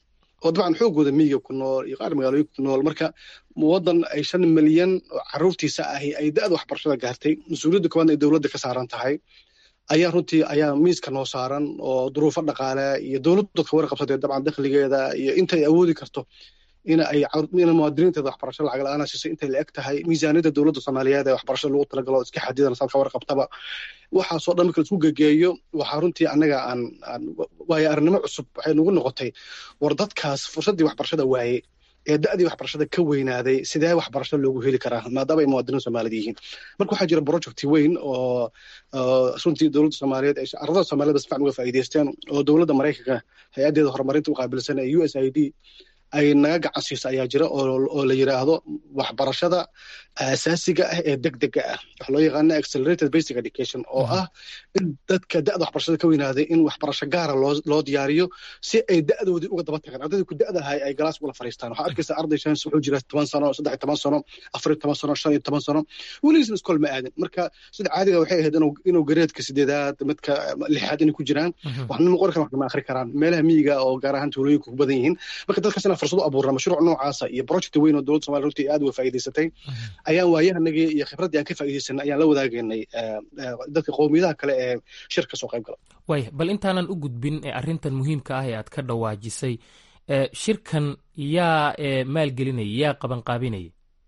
oo dabcan xoogooda miyiga ku nool iyo qaar magaalooyinka ku nool marka waddan ay shan milyan oo caruurtiisa ahi ay da-da waxbarashada gaartay mas-uuliyadda koowaad ay dowladda ka saaran tahay ayaa runtii ayaa miiska noo saaran oo duruufo dhaqaale iyo dowladdu ka warqabsatee dabcan dakhligeeda iyo inta ay awoodi karto ina ay ina muwaadiniinteeda waxbarasho lacag la-aan siisay intay la eg tahay miisaaniyadda dowladda soomaaliyeed ee waxbarashada lagu talagalo iska xadidan saad ka warqabtaba waxaasoo dhan marka laisku gegeeyo waxaa runtii annaga aan aan waayo arrinimo cusub waxay nagu noqotay war dadkaas fursaddii waxbarashada waaye ee da-dii waxbarashada ka weynaaday sidee waxbarasho loogu heli karaa maadaama ay muwaadiniin soomaaliyed yihiin marka waxaa jira project weyn oo runtii dowladda soomaaliyeed ay ardada soomaaliyed si fiican uga faa'iidaysteen oo dowladda maraykanka hay-addeeda horumarinta u qaabilsan ee u s i d ay naga gacan siisa ayaa jira oo la yidhaahdo waxbarashada asaasiga ah ee deg dega ah waxa loo yaqaana accelerated basic education oo ah in dadka da-da waxbarashada ka weynaaday in waxbarasho gaara loo loo diyaariyo si ay da-doodii uga daba tagaan ardaydii ku da-da ahay ay galaas ula fariistaan waxaa arkaysa arday shan wuxuu jira toban sano saddex iyo toban sano afar iyo toban sano shan iyo toban sano weligiisna iskool ma aadin marka sida caadiga waxay ahayd inuu inuu gareedka sideedaad midka lixaad inay ku jiraan waxna ma qori karaan waxna ma akhri karaan meelaha miyiga oo gaar ahaan tuulooyinka ku badan yihiin marka dadkaas inaan fursad u abuurna mashruuc noocaasa iyo project weyn oo dowladda somalia runtii aad uga faa'iidaysatay ayaan waayahanagii iyo khibraddii aan ka faa'iidaysanay ayaan la wadaagaynay dadka qowmiyadaha kale ee shir ka soo qayb gala waaya bal intaanan u gudbin ee arrintan muhiimka ah ee aad ka dhawaajisay shirkan yaa maalgelinaya yaa qabanqaabinaya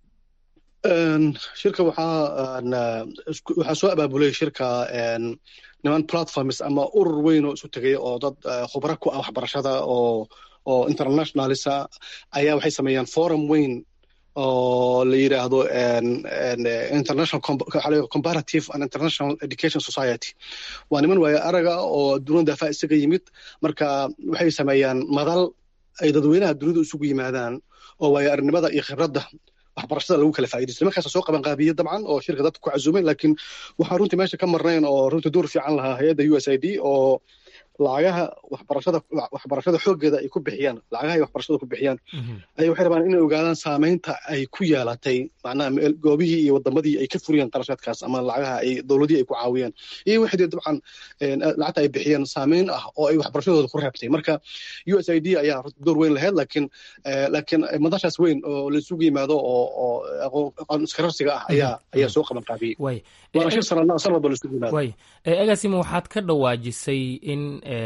shirka waxaa waxaa soo abaabulay shirka niman platforms ama urur weyn oo isu tegay oo dad khubro ku ah waxbarashada oo oo internationalisa ayaa waxay sameeyaan forum weyn oo la yidhaahdo international comparative and international education society waa niman waayo araga oo dunida daafa isaga yimid marka waxay sameeyaan madal ay dadweynaha dunida isugu yimaadaan oo waayo arnimada iyo khibradda waxbarashada lagu kala faa'iidaysto markaasa soo qaban qaabiye dabcan oo shirka dadka ku casuumay laakiin waxaan runtii meesha ka marnayn oo runtii door fiican lahaa hay-adda u s i d oo lacagaha waxbarashada waxbarashada xooggeeda ay ku bixiyaan lacagaha ay waxbarashada ku bixiyaan ay waxay rabaan inay ogaadaan saameynta ay ku yeelatay macnaha goobihii iyo wadamadii ay ka furiyeen qarashaadkaas ama lacagaha ay dowladihii ay ku caawiyeen iyo wixii dee dabcan lacagta ay bixiyeen saameyn ah oo ay waxbarashadooda ku reebtay marka u s i d ayaa door weyn lahayd laakiin laakiin madashaas weyn oo la isugu yimaado oo oo aqoon iskararsiga ah ayaa ayaa soo qaban qaabiyey waana shir sanadna san walba la isugu yimaado agaasima waxaad ka dhawaajisay in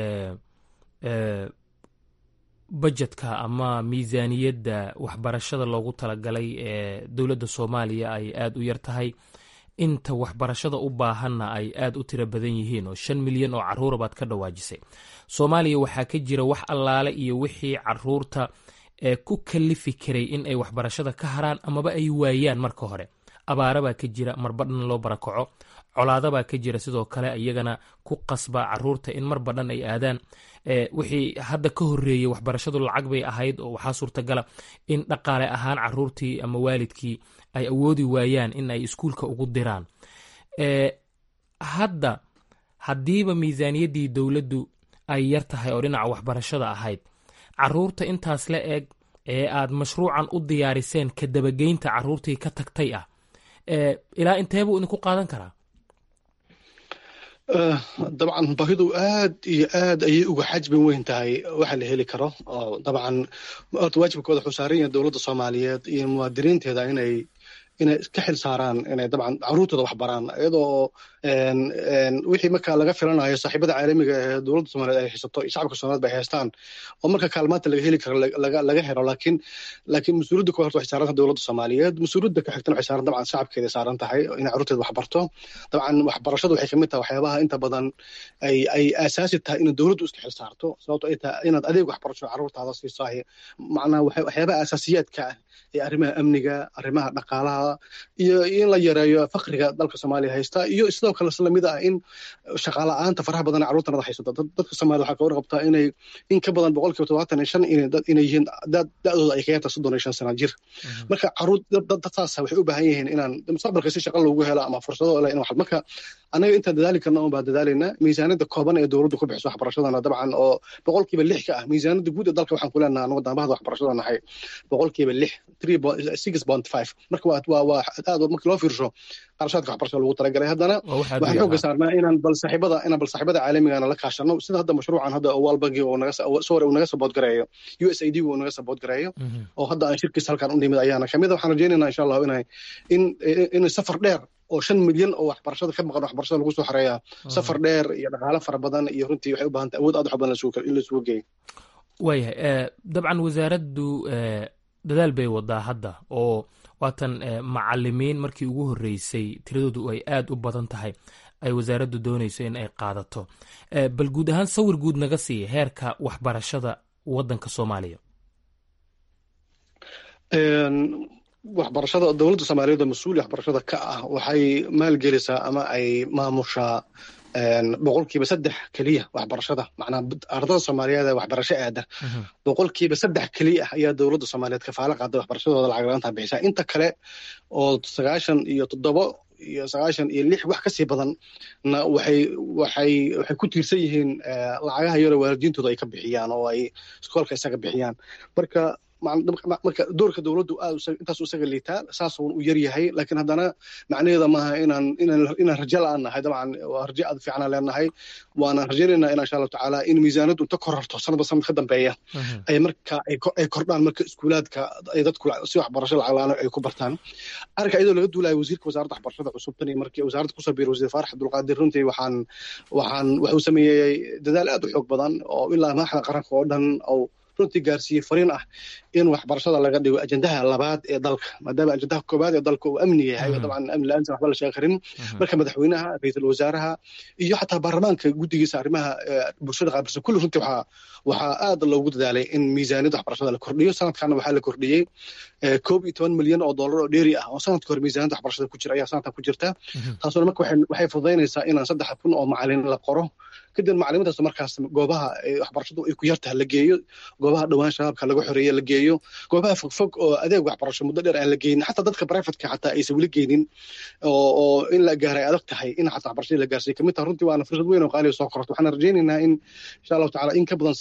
bajetka ama miisaaniyadda waxbarashada loogu talagalay ee dowladda soomaaliya ay aada u yar tahay inta waxbarashada u baahanna ay aada u tiro badan yihiin oo shan milyan oo caruura baad ka dhawaajisay soomaaliya waxaa ka jira wax allaale iyo wixii caruurta ee ku kalifi karay in ay waxbarashada ka haraan amaba ay waayaan marka hore abaarabaa ka jira marbadhan loo barakaco colaadabaa ka jira sidoo kale iyagana ku qasba caruurta in mar badhan ay aadaan wixii hadda ka horeeyey waxbarashadu lacag bay ahayd oo waxaa suurtagala in dhaqaale ahaan caruurtii ama waalidkii ay awoodi waayaan in ay iskuulka ugu diraan hadda haddiiba miisaaniyaddii dowladdu ay yar tahay oo dhinaca waxbarashada ahayd caruurta intaas la eg ee aad mashruucan u diyaariseen ka dabageynta caruurtii ka tagtay ah ilaa intee buu idinku qaadan karaa dabcan baahidu aad iyo aad ayay uga xajbin weyn tahay waxa la heli karo oo dabcan horta waajibkooda wuxuu saaran yahay dowladda soomaaliyeed iyo muwaadiniinteeda inay inay ka xil saaraan inay dabcan caruurtooda wax baraan iyadoo wixii marka laga filanayo saaxiibada caalamiga ee dowladda soomaaliyeed ay haysato iyo shacabka soomaaliyeed bay haystaan oo marka kaalmaanta laga heli karo laga helo laakiin laakiin mas-uuliyadda koowaad waxay saaran tahay dowladda soomaaliyeed mas-uuliyadda ka xigtana waxay saaran dabcan shacabkeeda saaran tahay inay caruurteeda wax barto dabcan waxbarashadu waxay kamid tahay waxyaabaha inta badan ay ay aasaasi tahay inay dowladdu iska xil saarto sababto ay tahay inaad adeeg waxbarasho caruurtaada siiso macnaha waxyaabaha asaasiyaadka ah ee arrimaha amniga arrimaha dhaqaalaha iyo in la yareeyo fakriga dalka soomaaliya haysta iyo sidoo kale lamid ah in shaqaala-aanta faraha badan caruurtanada haysato dadka soomaaliya waxaa ka warqabtaa inay in ka badan boqol kiiba todobaatan iyo shan inay yihiin da-dooda ay ka yarta soddon iyo shan sana jir marka caruur dad saasa waxay u baahan yihiin inaan mustaqbalka si shaqa loogu helo ama fursado le in wax marka annaga intaan dadaali karna un baa dadaalayna miisaaniyadda kooban ee dowladdu ku bixiso waxbarashadana dabcan oo boqolkiiba lix ka ah miisaaniyadda guud ee dalka waxaan ku leenaha anagu daambahada waxbarashada nahay boqolkiiba lix three six point five marka waa waa waa aad markii loo fiirsho qarashaadka waxbarashada lagu talagalay haddana waxaan xooga saarnaa inaan bal saaxiibada inaan bal saaxiibada caalamigana la kaashano sida hadda mashruucan hadda world banki uu naga sore uu naga sabood gareeyo u s a d uu naga sabood gareeyo oo hadda aan shirkiis halkan u nimid ayaana kamid waxaan rajaynaynaa insha allahu inay in in safar dheer oo shan milyan oo waxbarashada ka maqan waxbarashada lagu soo xareeyaa safar dheer iyo dhaqaale fara badan iyo runtii waxay u baahantay awood aad u badan in la isugu geeyo waayahay dabcan wasaaraddu dadaal bay wadaa hadda oo waatan macalimiin markii ugu horreysay tiradoodu ay aad u badan tahay ay wasaaraddu doonayso in ay qaadato bal guud ahaan sawir guud naga siiya heerka waxbarashada waddanka soomaaliya waxbarashada dowladda soomaaliyeed oo mas-uuli waxbarashada ka ah waxay maalgelisaa ama ay maamushaa boqolkiiba saddex keliya waxbarashada macnaa ardada soomaaliyeed ee waxbarasho aada boqolkiiba saddex keliya ah ayaa dowladda soomaaliyeed kafaalo qaada waxbarashadooda lacag la-aanta bixisaa inta kale oo sagaashan iyo toddobo iyo sagaashan iyo lix wax kasii badan na waxay waxay waxay ku tiirsan yihiin lacagaha yaroo waalidiintooda ay ka bixiyaan oo ay iskoolka isaga bixiyaan marka marka doorka dowladdu aad intaas isaga liitaa saas u yar yahay laakiin haddana macnaheeda maaha inaan inaan rajo la-aan nahay dabcan waa rajo aad fiicanaan leenahay waana rajaynaynaa in insha allahu tacaala in miisaanaddu inta korarto sanadba sanad ka dambeeya ay marka ay kordhaan marka iskuulaadka ay dadku si waxbarasho lacag la-aan ay ku bartaan arrinka iyadoo laga duulayo wasiirka wasaaradda waxbarashada cusub tan iyo markii wasaaradda kusoo biiray wasiir faarax abdulqaadir runtii waxaan waxaan wuxuu sameeyey dadaal aad u xoog badan oo ilaa madaxda qaranka oo dhan oo runtii gaarsiiyey fariin ah in waxbarashada laga dhigo ajendaha labaad ee dalka maadaama ajendaha koobaad ee dalka uu amni yahay dabcan amni la-aansan waxba la sheegi karin marka madaxweynaha ra-iisul wasaaraha iyo xataa baarlamaanka guddigiisa arrimaha bulshada qaabilsan kulli runtii waxaa waxaa aad loogu dadaalay in miisaaniyadda waxbarashada la kordhiyo sanadkana waxaa la kordhiyey koob iyo toban milyan oo dollar oo dheeri ah oo sanadka hore miisaaniyadda waxbarashada ku jira ayaa sanadkan ku jirta taasuna marka waxay fududaynaysaa inaan saddex kun oo macalin la qoro kadib macalimiintaas markaas goobaha waxbarashadu ay ku yartaha la geeyo goobaha dhowaan shabaabka laga xoreeye la geeyo goobaha fogfog oo adeeg waxbarasho muddo dheer aan la geynin xataa dadka privatka xataa aysan weli geynin oo in la gaaray adag tahay in xataa waxbarashadii la gaarsiiyo kamid taha runtii waana fursad weyn oo qaaliga soo korto waxaan rajaynaynaa in insha allahu tacala in ka badan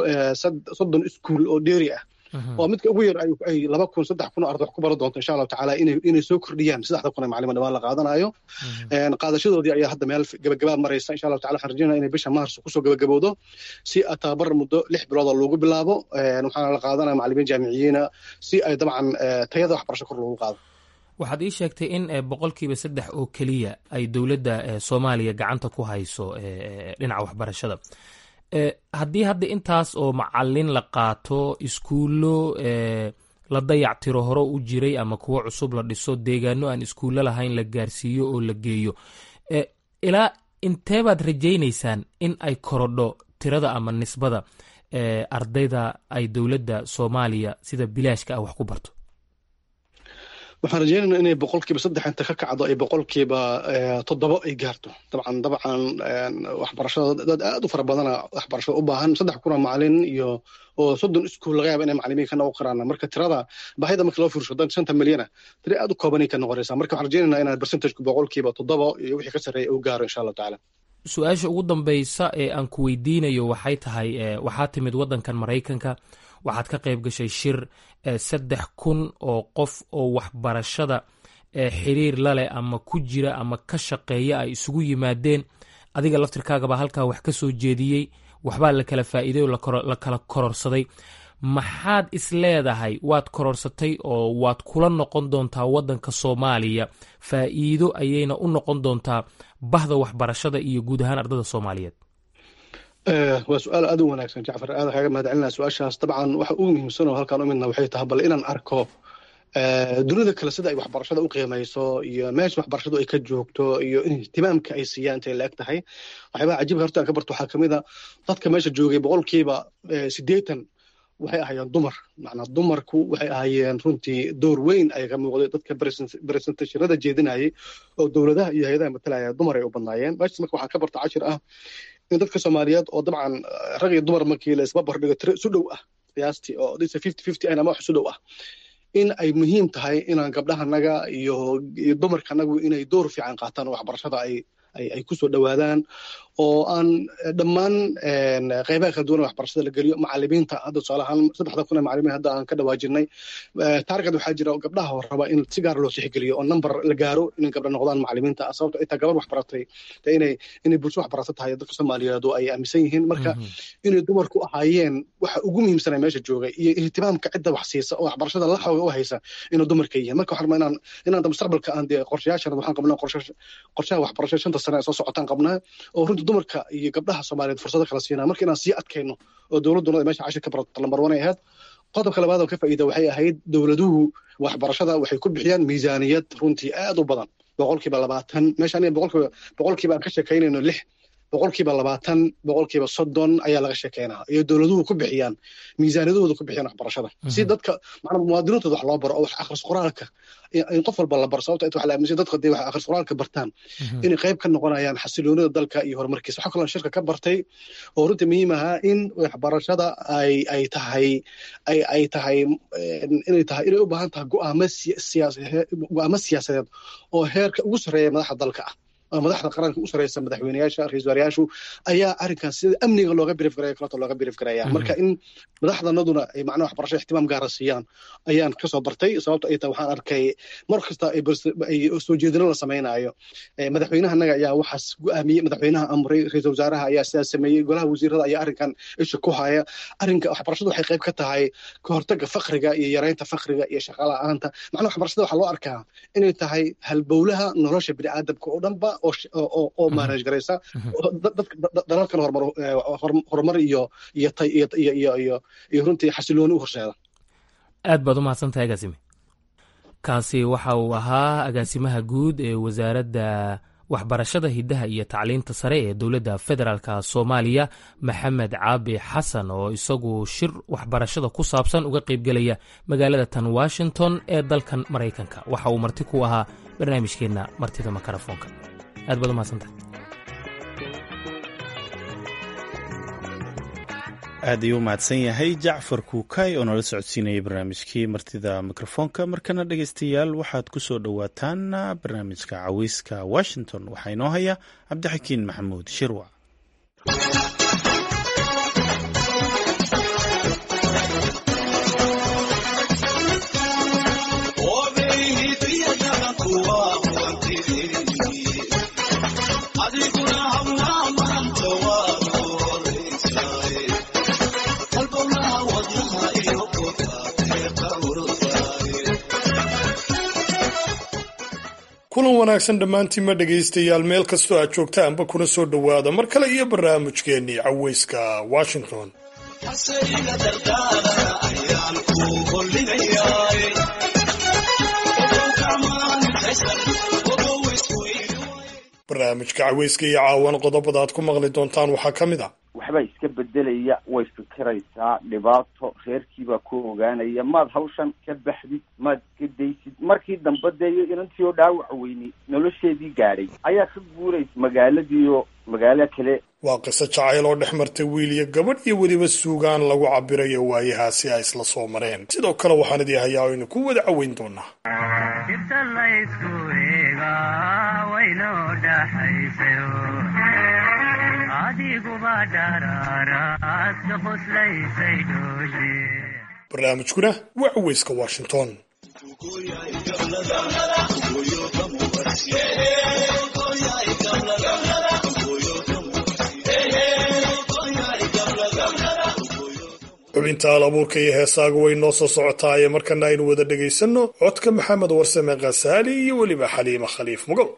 soddon iskuul oo dheeri ah oo midka ugu yar ay laba kun saddex kun oo arday wax ku baran doonto insha allahu tacaala inay inay soo kordhiyaan saddexda kun ee macalima dhawaan la qaadanayo qaadashadoodii ayaa hadda meel gabagabaa maraysa insha allahu tacala waxaan rajaynaya inay bisha maars kusoo gabagabowdo si tababar muddo lix bilooda loogu bilaabo waxaana la qaadanaya macalimiin jaamiciyiina si ay dabcan tayada waxbarasho kor loogu qaado waxaad ii sheegtay in boqolkiiba saddex oo keliya ay dowladda soomaaliya gacanta ku hayso dhinaca waxbarashada haddii hadda intaas oo macalin la qaato iskuullo la dayactiro hore u jiray ama kuwo cusub la dhiso deegaano aan iskuullo lahayn la gaarsiiyo oo la geeyo ilaa inteebaad rajaynaysaan in ay korodho tirada ama nisbada ardayda ay dowladda soomaaliya sida bilaashka ah wax ku barto waxaan rajaynaynaa inay boqolkiiba saddex inta ka kacdo ay boqolkiiba toddobo ay gaarto dabcan dabcan waxbarashada dad aad u fara badana waxbarashada u baahan saddex kuna macalin iyo oo soddon iskuul laga yaaba inay macalimiin ka noqon karaan marka tirada baahida marka loo fiirsho dan shanta milyana tira aad u koobanay ka noqonaysaa marka waxaan rajaynaynaa inaan percentageku boqolkiiba toddobo iyo wixii ka sarreeya uu gaaro insha allahu tacaala su-aasha ugu dambeysa ee aan ku weydiinayo waxay tahay waxaa timid waddankan maraykanka waxaad ka qayb gashay shir saddex kun oo qof oo waxbarashada xiriir laleh ama ku jira ama ka shaqeeya ay isugu yimaadeen adiga laftirkaagaba halkaa wax ka soo jeediyey waxbaa la kala faa'iiday oo la kala kororsaday maxaad is leedahay waad kororsatay oo waad kula noqon doontaa waddanka soomaaliya faa'iido ayayna u noqon doontaa bahda waxbarashada iyo guud ahaan ardada soomaaliyeed waa su-aal aad u wanaagsan jacfar aad kaaga mahad celinaa su-aashaas dabcan waxa ugu muhiimsan oo halkaan u midna waxay tahay bal inaan arko dunida kale sida ay waxbarashada u qiimayso iyo meesha waxbarashadu ay ka joogto iyo ihtimaamka ay siiyaan intay la eg tahay waxyaabaha cajiibka horta aan ka barto waxaa kamid a dadka meesha joogay boqolkiiba siddeetan waxay ahaayeen dumar macnaa dumarku waxay ahaayeen runtii door weyn ay ka muuqday dadka presentationada jeedinayay oo dowladaha iyo hay-adaha matalaya dumar ay u badnaayeen meeshas marka waxaan ka barta cashir ah in dadka soomaaliyeed oo dabcan rag iyo dumar markii la isba bardhigo tiro isu dhow ah qiyaastii oo dhisa fifty fifty ahna ama wax isu dhow ah in ay muhiim tahay inaan gabdhahanaga iyo iyo dumarkanagu inay door fiican qaataan oo waxbarashada ay ay ku soo dhowaadaan oo aan dhammaan qeybaha kala duwan waxbarashada la geliyo macalimiinta hadda tusaale ahaan saddexda kun ee macalimiin hadda aan ka dhawaajinay taarget waxaa jira gabdhaha oo raba in si gaar loo tixgeliyo oo number la gaaro inay gabdha noqdaan macalimiinta sababto intaa gabar waxbaratay inay inay bulsho waxbarato tahay dadka soomaaliyeed oo ay aaminsan yihiin marka inay dumarku ahaayeen waxa ugu muhiimsana meesha joogay iyo ihtimaamka cidda wax siisa oo waxbarashada la xooga u haysa inay dumarka yihiin marka waxaan rabaa inaan inaan mustaqbalka aan dee qorshayaashan waxaan qabnaa qorshaha waxbarasho shanta sane ee soo socotaan qabnaa oo runtii dumarka iyo gabdhaha soomaaliyeed fursado kala siinaa marka inaan sii adkayno oo dowladduna meesha cashir ka barato lambar one ay ahayd qodobka labaad oo ka faa'iida waxay ahayd dowladuhu waxbarashada waxay ku bixiyaan miisaaniyad runtii aad u badan boqolkiiba labaatan meesha aniga boqolkiiba boqolkiiba aan ka sheekaynayno lix boqolkiiba labaatan boqolkiiba soddon ayaa laga sheekeynaa iyo dowladuhu ku bixiyaan miisaaniyadahooda ku bixiyaan waxbarashada si dadka macnaa muwaadiniintooda wax loo baro oo wax akhris qoraalka in qof walba la baro sababta inta wax la aaminsan dadka hadday wax akhris qoraalka bartaan inay qayb ka noqonayaan xasiloonida dalka iyo horumarkiisa waxaa kaloo shirka ka bartay oo runtii muhiim ahaa in waxbarashada ay ay tahay ay ay tahay inay tahay inay u baahan tahay go'aamo siyaas go'aamo siyaasadeed oo heerka ugu sarreeya madaxda dalka ah madaxda qaranka u sareysa madaxweyneyaasha ra-iisul wasaarayaashu ayaa arrinkan sida amniga looga birif garaya kaleto looga birif garaya marka in madaxdanaduna ay macnaha waxbarasho ixtimaam gaara siiyaan ayaan kasoo bartay sababto ay tahay waxaan arkay mar kasta ay soo jeedino la samaynayo madaxweynahanaga ayaa waxaas go'aamiyey madaxweynaha amray ra-iisul wasaaraha ayaa sidaas sameeyey golaha wasiirada ayaa arrinkan isha ku haya arrinka waxbarashadu waxay qayb ka tahay ka hortaga fakriga iyo yareynta fakriga iyo shaqa la'aanta macnaha waxbarashada waxaa loo arkaa inay tahay halbowlaha nolosha bini'aadamka oo dhanba oo maanaj garaysa dalalkan horumar iyo iyo iyo iyo runtii xasilooni u horseeda aad baad u mahadsantahay agaasime kaasi waxa uu ahaa agaasimaha guud ee wasaaradda waxbarashada hiddaha iyo tacliinta sare ee dowladda federaalka soomaaliya maxamed caabi xasan oo isagu shir waxbarashada ku saabsan uga qaybgelaya magaalada tan washington ee dalkan maraykanka waxa uu marti ku ahaa barnaamijkeenna martida makarafoonka aad baad u mahadsantahay aad ayuu u mahadsan yahay jacfar kuukay oo nala socodsiinayay barnaamijkii martida mikrofoonka markana dhegeystayaal waxaad ku soo dhowaataan barnaamijka caweyska washington waxaa inoo haya cabdixakiin maxamuud shirwac kulan wanaagsan dhammaantiinma dhegaystayaal meel kastoo aad joogtaanba kuna soo dhowaada mar kale iyo barnaamijkeennii caweyska washington barnaamijka caweyska iyo caawan qodobada aad ku maqli doontaan waxaa ka mid ah waxbaa iska bedelaya way fikiraysaa dhibaato reerkiibaa ku ogaanaya maad hawshan ka baxdid maad iska daysid markii dambe dee iyo inantii oo dhaawac weynay nolosheedii gaadhay ayaa ka guuraysa magaaladiioo magaalo kale waa qiso jacayl oo dhex martay wiil iyo gabadh iyo weliba suugaan lagu cabirayo waayahaasi ay isla soo mareen sidoo kale waxaan idii hayaa aynu ku wada caweyn doonaa barnaamijkuna waa caweyska washington xubinta al abuurka iyo heesaaga way noo soo socotaaye markana aynu wada dhegaysanno codka maxamed warsame khasaali iyo weliba xaliima khaliif mugol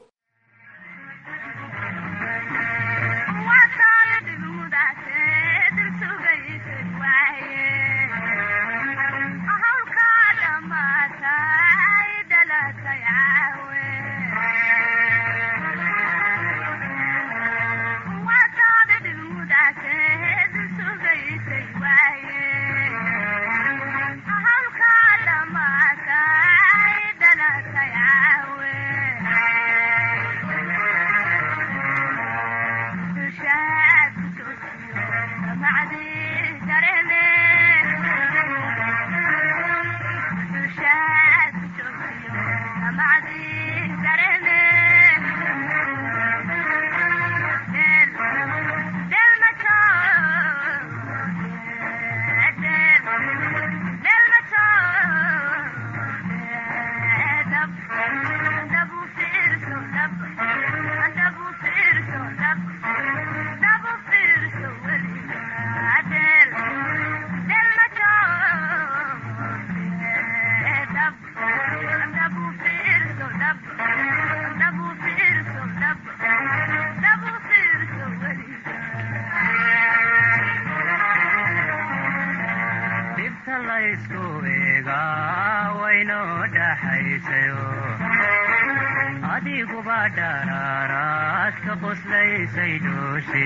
laysku eegaa waynoo dhaxaysayo adiguba dharaaraad ka qoslaysay dhooshe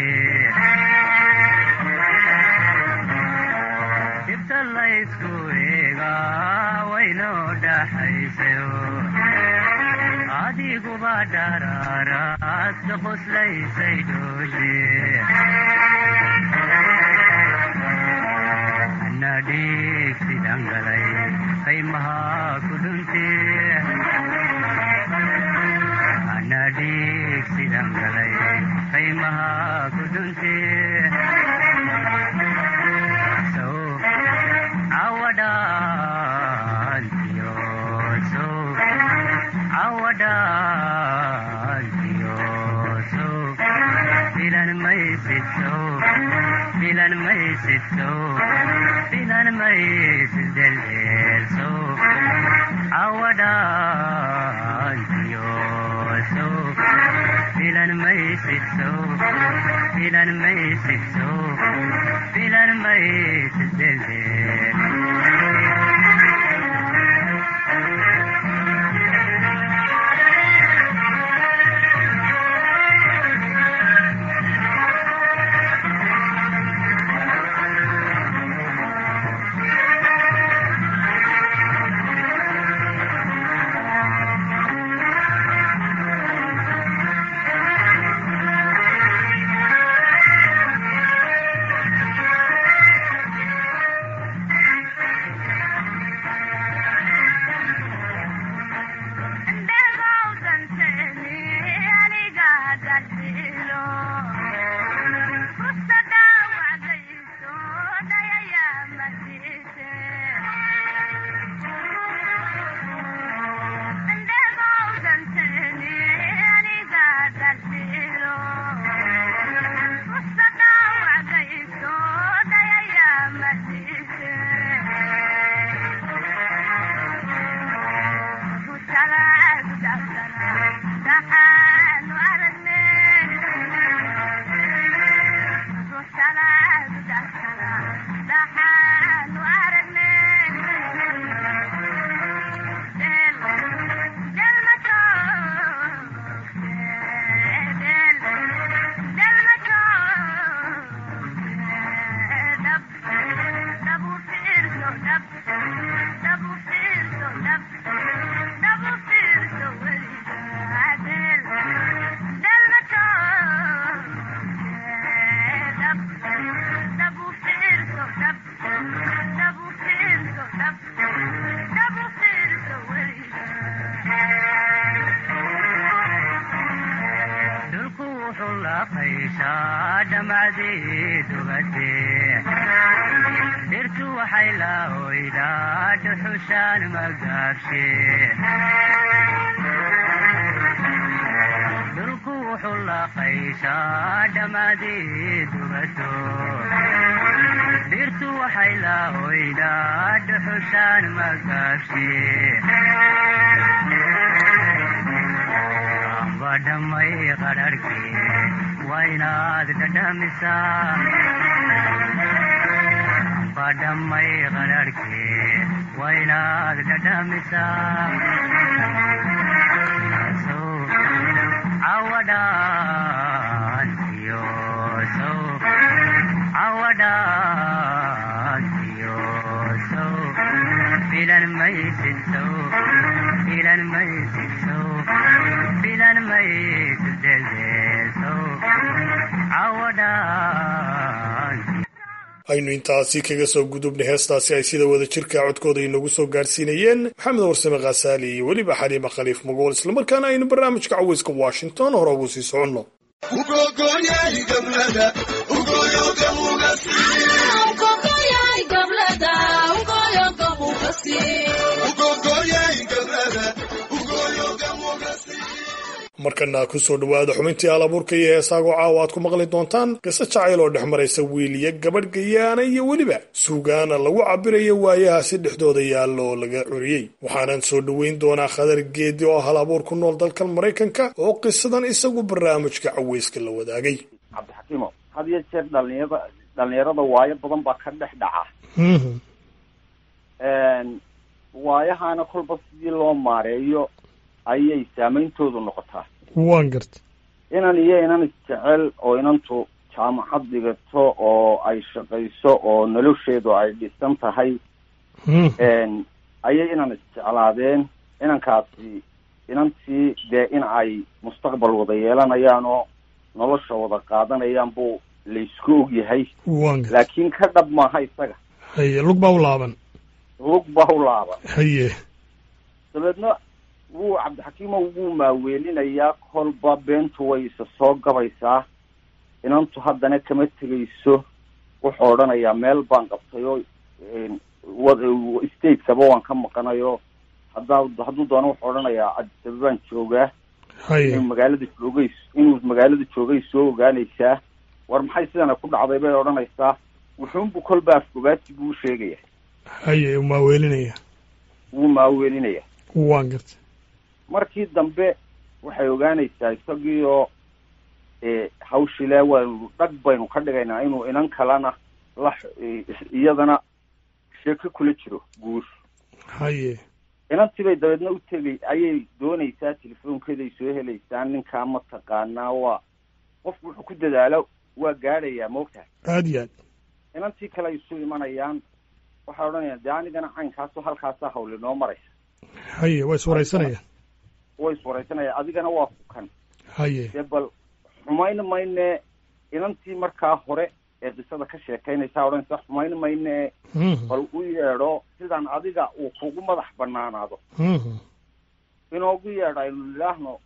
dibta laysku eegaa waynoo dhaxaysayo adiguba dharaaraad ka qoslaysay dhooshe nadhiig sidangalay qaymaha ku dhunte nadhiig sidangalay qaymaha ku dhunte sow awadhaantiyo sow awadhaantiyo sow filan maysid sow filan maysid sow filan maysid deldeel sow awadhaantiyo sow filan maysid sow filan maysid sow filan maysid deldeel dhirtu waxay la oydaa dhuxushaan magaabshe dhulku wuxuu la qayshaa dhammaadii dubato dhirtu waxay la oydaa dhuxushaan magaabshe amba dhammay qadharhkee waa inaad dhadhamisaa amba dhammay qadharhkee waa inaad dhadhamisaa sow cawadhaantiyo sow cawadhaantiyo sow filan maysid sow filan maysid sow filan maysid deldeel sow cawadhaantiyo aynu intaasi kaga soo gudubnay heestaasi ay sida wada jirka codkooda inagu soo gaarsiinayeen maxamed warsame khasaali iyo weliba xaliima khaliif magool islamarkaana aynu barnaamijka caweyska washington hore ugu sii soconno markana kusoo dhowaada xubintii alabuurka iyo heesaago caawa aad ku maqli doontaan qiso jacayl oo dhex maraysa wiiliya gabadh gayaana iyo weliba suugaana lagu cabirayo waayahaasi dhexdooda yaalla oo laga curiyey waxaanan soo dhoweyn doonaa khadar geedi oo hal abuur ku nool dalkan maraykanka oo qisadan isagu barnaamijka caweyska la wadaagay cabdixakiimo had iyo jeer dhalinyarada dhalinyarada waayo badan baa ka dhex dhaca waayahaana kolba sidii loo maareeyo ayay saameyntoodu noqotaa waan garta inan iyo inan isjecel oo inantu jaamacad dhigato oo ay shaqayso oo nolosheedu ay dhisan tahay ayay inan isjeclaadeen inankaasi inantii dee in ay mustaqbal wada yeelanayaan oo nolosha wada qaadanayaan buu laysku ogyahay waan garta laakiin ka dhab maaha isaga haye lug baa u laaban lug baa u laaban haye dabeedna wuu cabdixakiimo wuu maaweelinayaa kolba beentu way isa soo gabaysaa inantu haddana kama tegayso wuxuu odhanayaa meel baan qabtay oo stateskaba waan ka maqanayo haddaa hadduu doono wuxuu odhanayaa adisaba baan joogaa haye inuu magaalada joogay inuu magaalada joogay soo ogaanaysaa war maxay sidana ku dhacday bay odhanaysaa wuxuunbu kolba afgobaati buu sheegaya haye maaweelinaya wuu maaweelinaya waan garta markii dambe waxay ogaanaysaa isagii oo hawshile waynu dhag baynu ka dhigaynaa inuu inan kalena la iyadana sheeko kula jiro guur haye inantii bay dabeedna u tegay ayay doonaysaa telefoonkeeday soo helaysaa ninkaa ma taqaanaa waa qofku wuxuu ku dadaalo waa gaadhayaa maogtahay aad iyo aad inantii kale ay isu imanayaan waxay odhanayaan dee anigana caynkaaso halkaasaa hawli noo maraysa haye waa iswaraysanayaan way iswaraysanaya adigana waa kukan haye dee bal xumayn mayne inantii markaa hore ee qisada ka sheekaynaysaa odhanaysa xumayn mayne bal u yeedho sidaan adiga uu kugu madax banaanaado inoogu yeedho aynu nidhaahno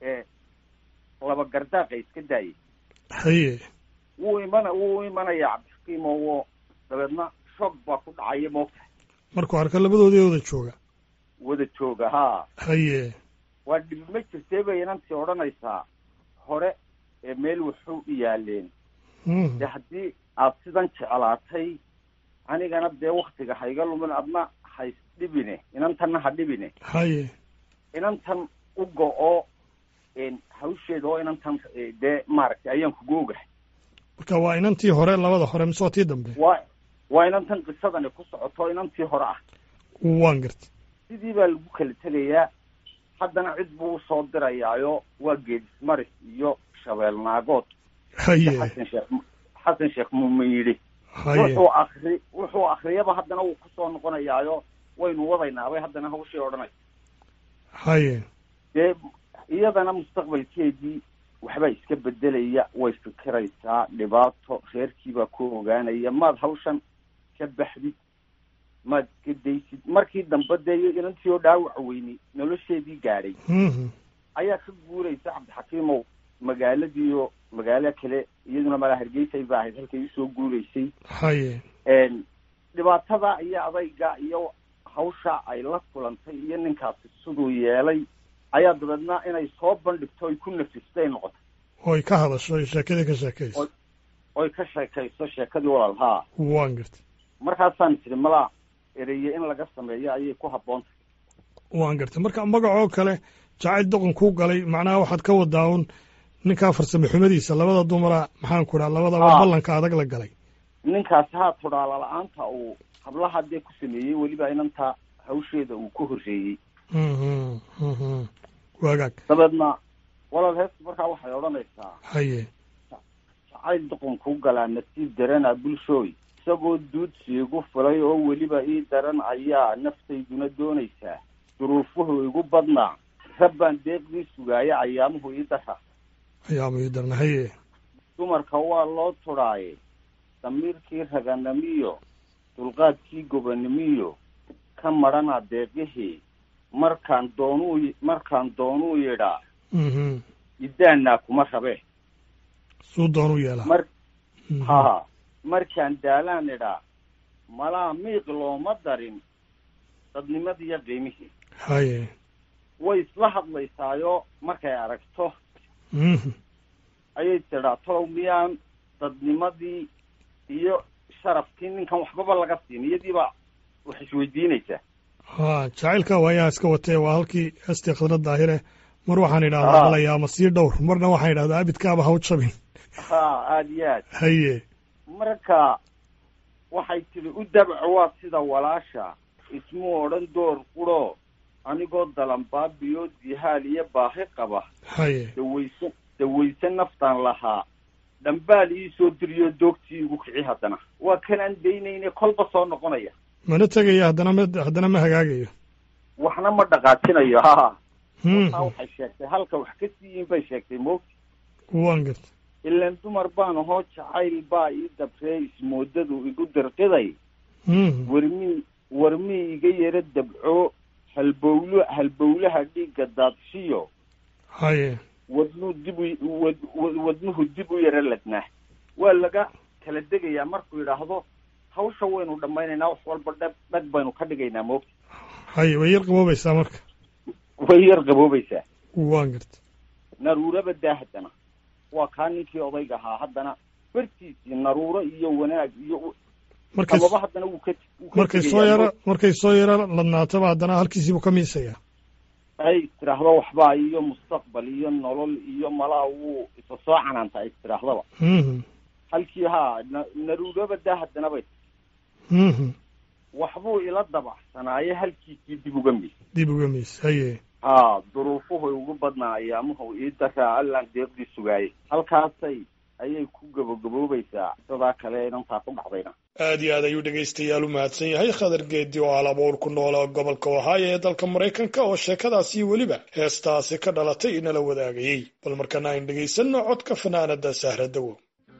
laba gardaaqa iska daayay haye wuu imana wuu imanaya cabdixakiim oo dabeedna shoog baa ku dhacaya moogtahay markuu arka labadoodii wada jooga wada jooga haa haye waa dhibi ma jirtee bay inantii odhanaysaa hore ee meel wuxuu u yaaleen de haddii aad sidan jeclaatay anigana dee waktiga hayga lumin adna hays dhibine inantanna ha dhibine haye inantan u go-o hawsheeda oo inantan dee maaragtay ayaan kugu ogahay marka waa inantii hore labada hore mise waa tii dambe waa waa inantan qisadani ku socoto inantii hore ah waan garta sidii baa lagu kala tegayaa haddana cid buu usoo dirayaayo waa geedismaris iyo shabeel naagood haye xasan sheekh xasan sheekh muumin yidhi haye wuxuu akri wuxuu akriyaba haddana wuu kusoo noqonayaayo waynu wadaynaabay haddana hawshii odhanaysa haye dee iyadana mustaqbalkeedii waxbaa iska bedelaya way fikiraysaa dhibaato reerkiibaa ku ogaanaya maad hawshan ka baxdid maad iska daysid markii dambe dee inantii oo dhaawac weyni nolosheedii gaadhay ayaa ka guuraysa cabdixakiimow magaaladiiyo magaalo kale iyaduna malaa hargeysay ba ahayd halkay usoo guuraysay haye dhibaatada iyo adayga iyo hawsha ay la kulantay iyo ninkaasi siduu yeelay ayaa dabeedna inay soo bandhigto oy ku nafistay noqotay oy ka hadasho oy sheekadii ka sheekayso oy ka sheekayso sheekadii walaal haa waan garta markaasaan tiri malaa ereye in laga sameeyo ayay ku habboon tahay waan garta marka magacoo kale jacayl doqon kuu galay macnaha waxaad ka wadaa un ninkaa farsame xumadiisa labada dumara maxaan ku dhaha labadaba ballanka adag la galay ninkaasi haa tudhaala la-aanta uu hablaha dee ku sameeyey weliba inanta hawsheeda uu ku horreeyey waagaag dabeedna walaal heesta markaa waxay odhanaysaa haye jacayl doqon kuu galaa nasiib darana bulshooy isagoo duudsi igu fulay oo weliba ii daran ayaa naftayduna doonaysaa duruufuhu igu badnaa rabbaan deeqdii sugaaya ayaamuhu ii dara ayaamu ii darna haye dumarka waa loo tudhaaye damiirkii raganimiyo dulqaadkii gobanimiyo ka madhana deeqihii markaan doonuu markaan doonuu yidhaa idaanaa kuma rabe suu doonuu yeelaa mar ha markaan daalaan idhaa malaa miiq looma darin dadnimadiiyo qiimihii haye way isla hadlaysaayo markay aragto ayay tidhaa tolow miyaan dadnimadii iyo sharafkii ninkan waxbaba laga siin iyadiiba wax isweydiinaysaa ha jacaylka waayaha iska watee waa halkii heestii khadra daahire mar waxaan idhahdaa qalaya ama sii dhowr marna waxaan idhahdaa abidkaaba ha u jabin ha aada iyo aad haye marka waxay tidhi u dabco waa sida walaasha ismu odhan door quro anigoo dalanbaabiyo dihaal iyo baahi qaba haye dawayse dawayse naftaan lahaa dhambaal ii soo diriyo doogtii igu kici haddana waa kanaan daynayne kolba soo noqonaya mana tegaya haddana ma haddana ma hagaagayo waxna ma dhaqaajinayo ha Hmm. taa waxay sheegtay halka wax ka siiyin bay sheegtay moogti waan garta ilaan dumar baan ahoo jacayl baa ii dabree ismoodadu igu dirqiday Hmm. warmii warmii iga yara dabco halbowlo halbowlaha dhiigga daadshiyo haye wadnuu dib u wad wad- wadnuhu dib u yara ladnaa waa laga kala degayaa markuu yidhaahdo hawsha waynu dhammaynaynaa wax walba dhag dhag baynu ka dhigaynaa moogta haye way yar qaboobaysaa marka way yar qaboobaysaa waan garta naruuraba daa haddana waa kaa ninkii odayga ahaa haddana bartiisii naruuro iyo wanaag iyo markay sababa haddana wuu ka wuu ka markay soo tegayaa. yara markay soo yara ladnaataba haddana halkiisiibuu ka miisayaa ay tiraahdo waxbaa iyo mustaqbal iyo nolol iyo malaa wuu isa soo canaanta ay tiraahdaba Mhm. halkii haa na- naruuraba daa haddana bay Mhm. waxbuu ila dabacsanaaye halkiisii dib uga mis dib uga miis haye haa duruufuhu ugu badnaa ayaamuhu ii daraa allaan deeqdii sugaayay halkaasay ayay ku gabagaboobaysaa sidaa kale inantaa ku dhacdayna aad iyo aad ayuu dhegaystayaal u mahadsan yahay khadar geedi oo alabuur ku noola gobolka ohio ee dalka maraykanka oo sheekadaasi weliba heestaasi ka dhalatay inala wadaagayey bal markana ayn dhegaysanno codka fanaanada sahra dawo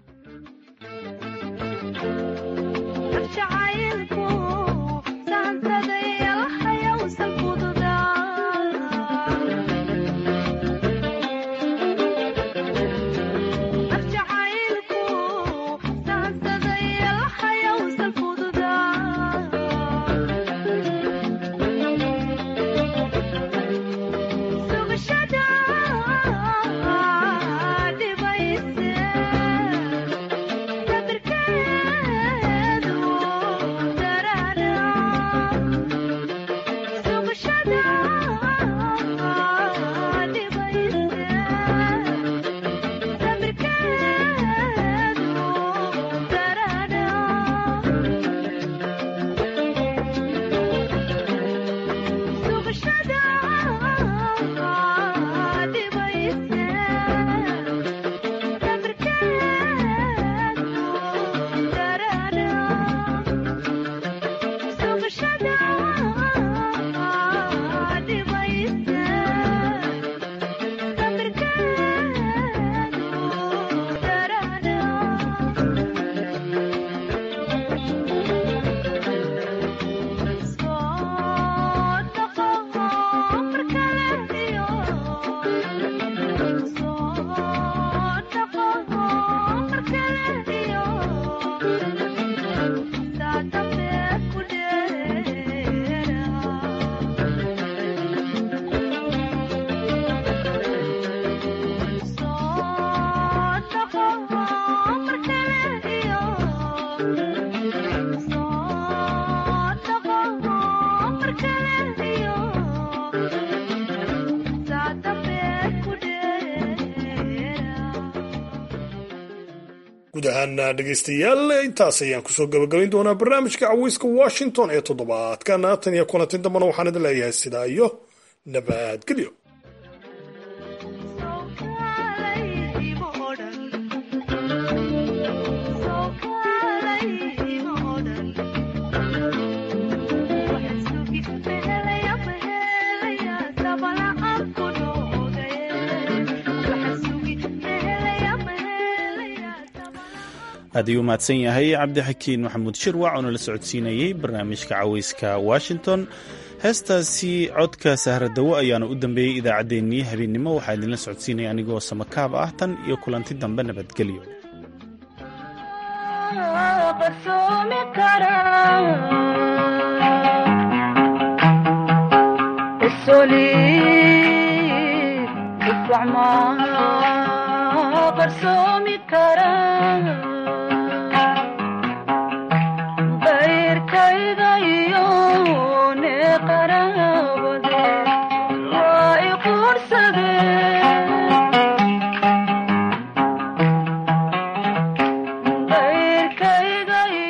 guud ahaana dhegaystayaal intaas ayaan kusoo gabagabayn doonaa barnaamijka caweyska washington ee toddobaadkan tan iyo kulanti dambana waxaan idin leeyahay sidaa iyo nabadgelyo aad ayuu mahadsan yahay cabdixakiin maxamuud shirwac oo nala socodsiinayey barnaamijka caweyska washington heestaasi codka sahradawo ayaana u dambeeyey idaacaddeenii habeennimo waxaa idinla socodsiinaya anigoo samakaab ah tan iyo kulanti dambe nabadgelyo barsomi kara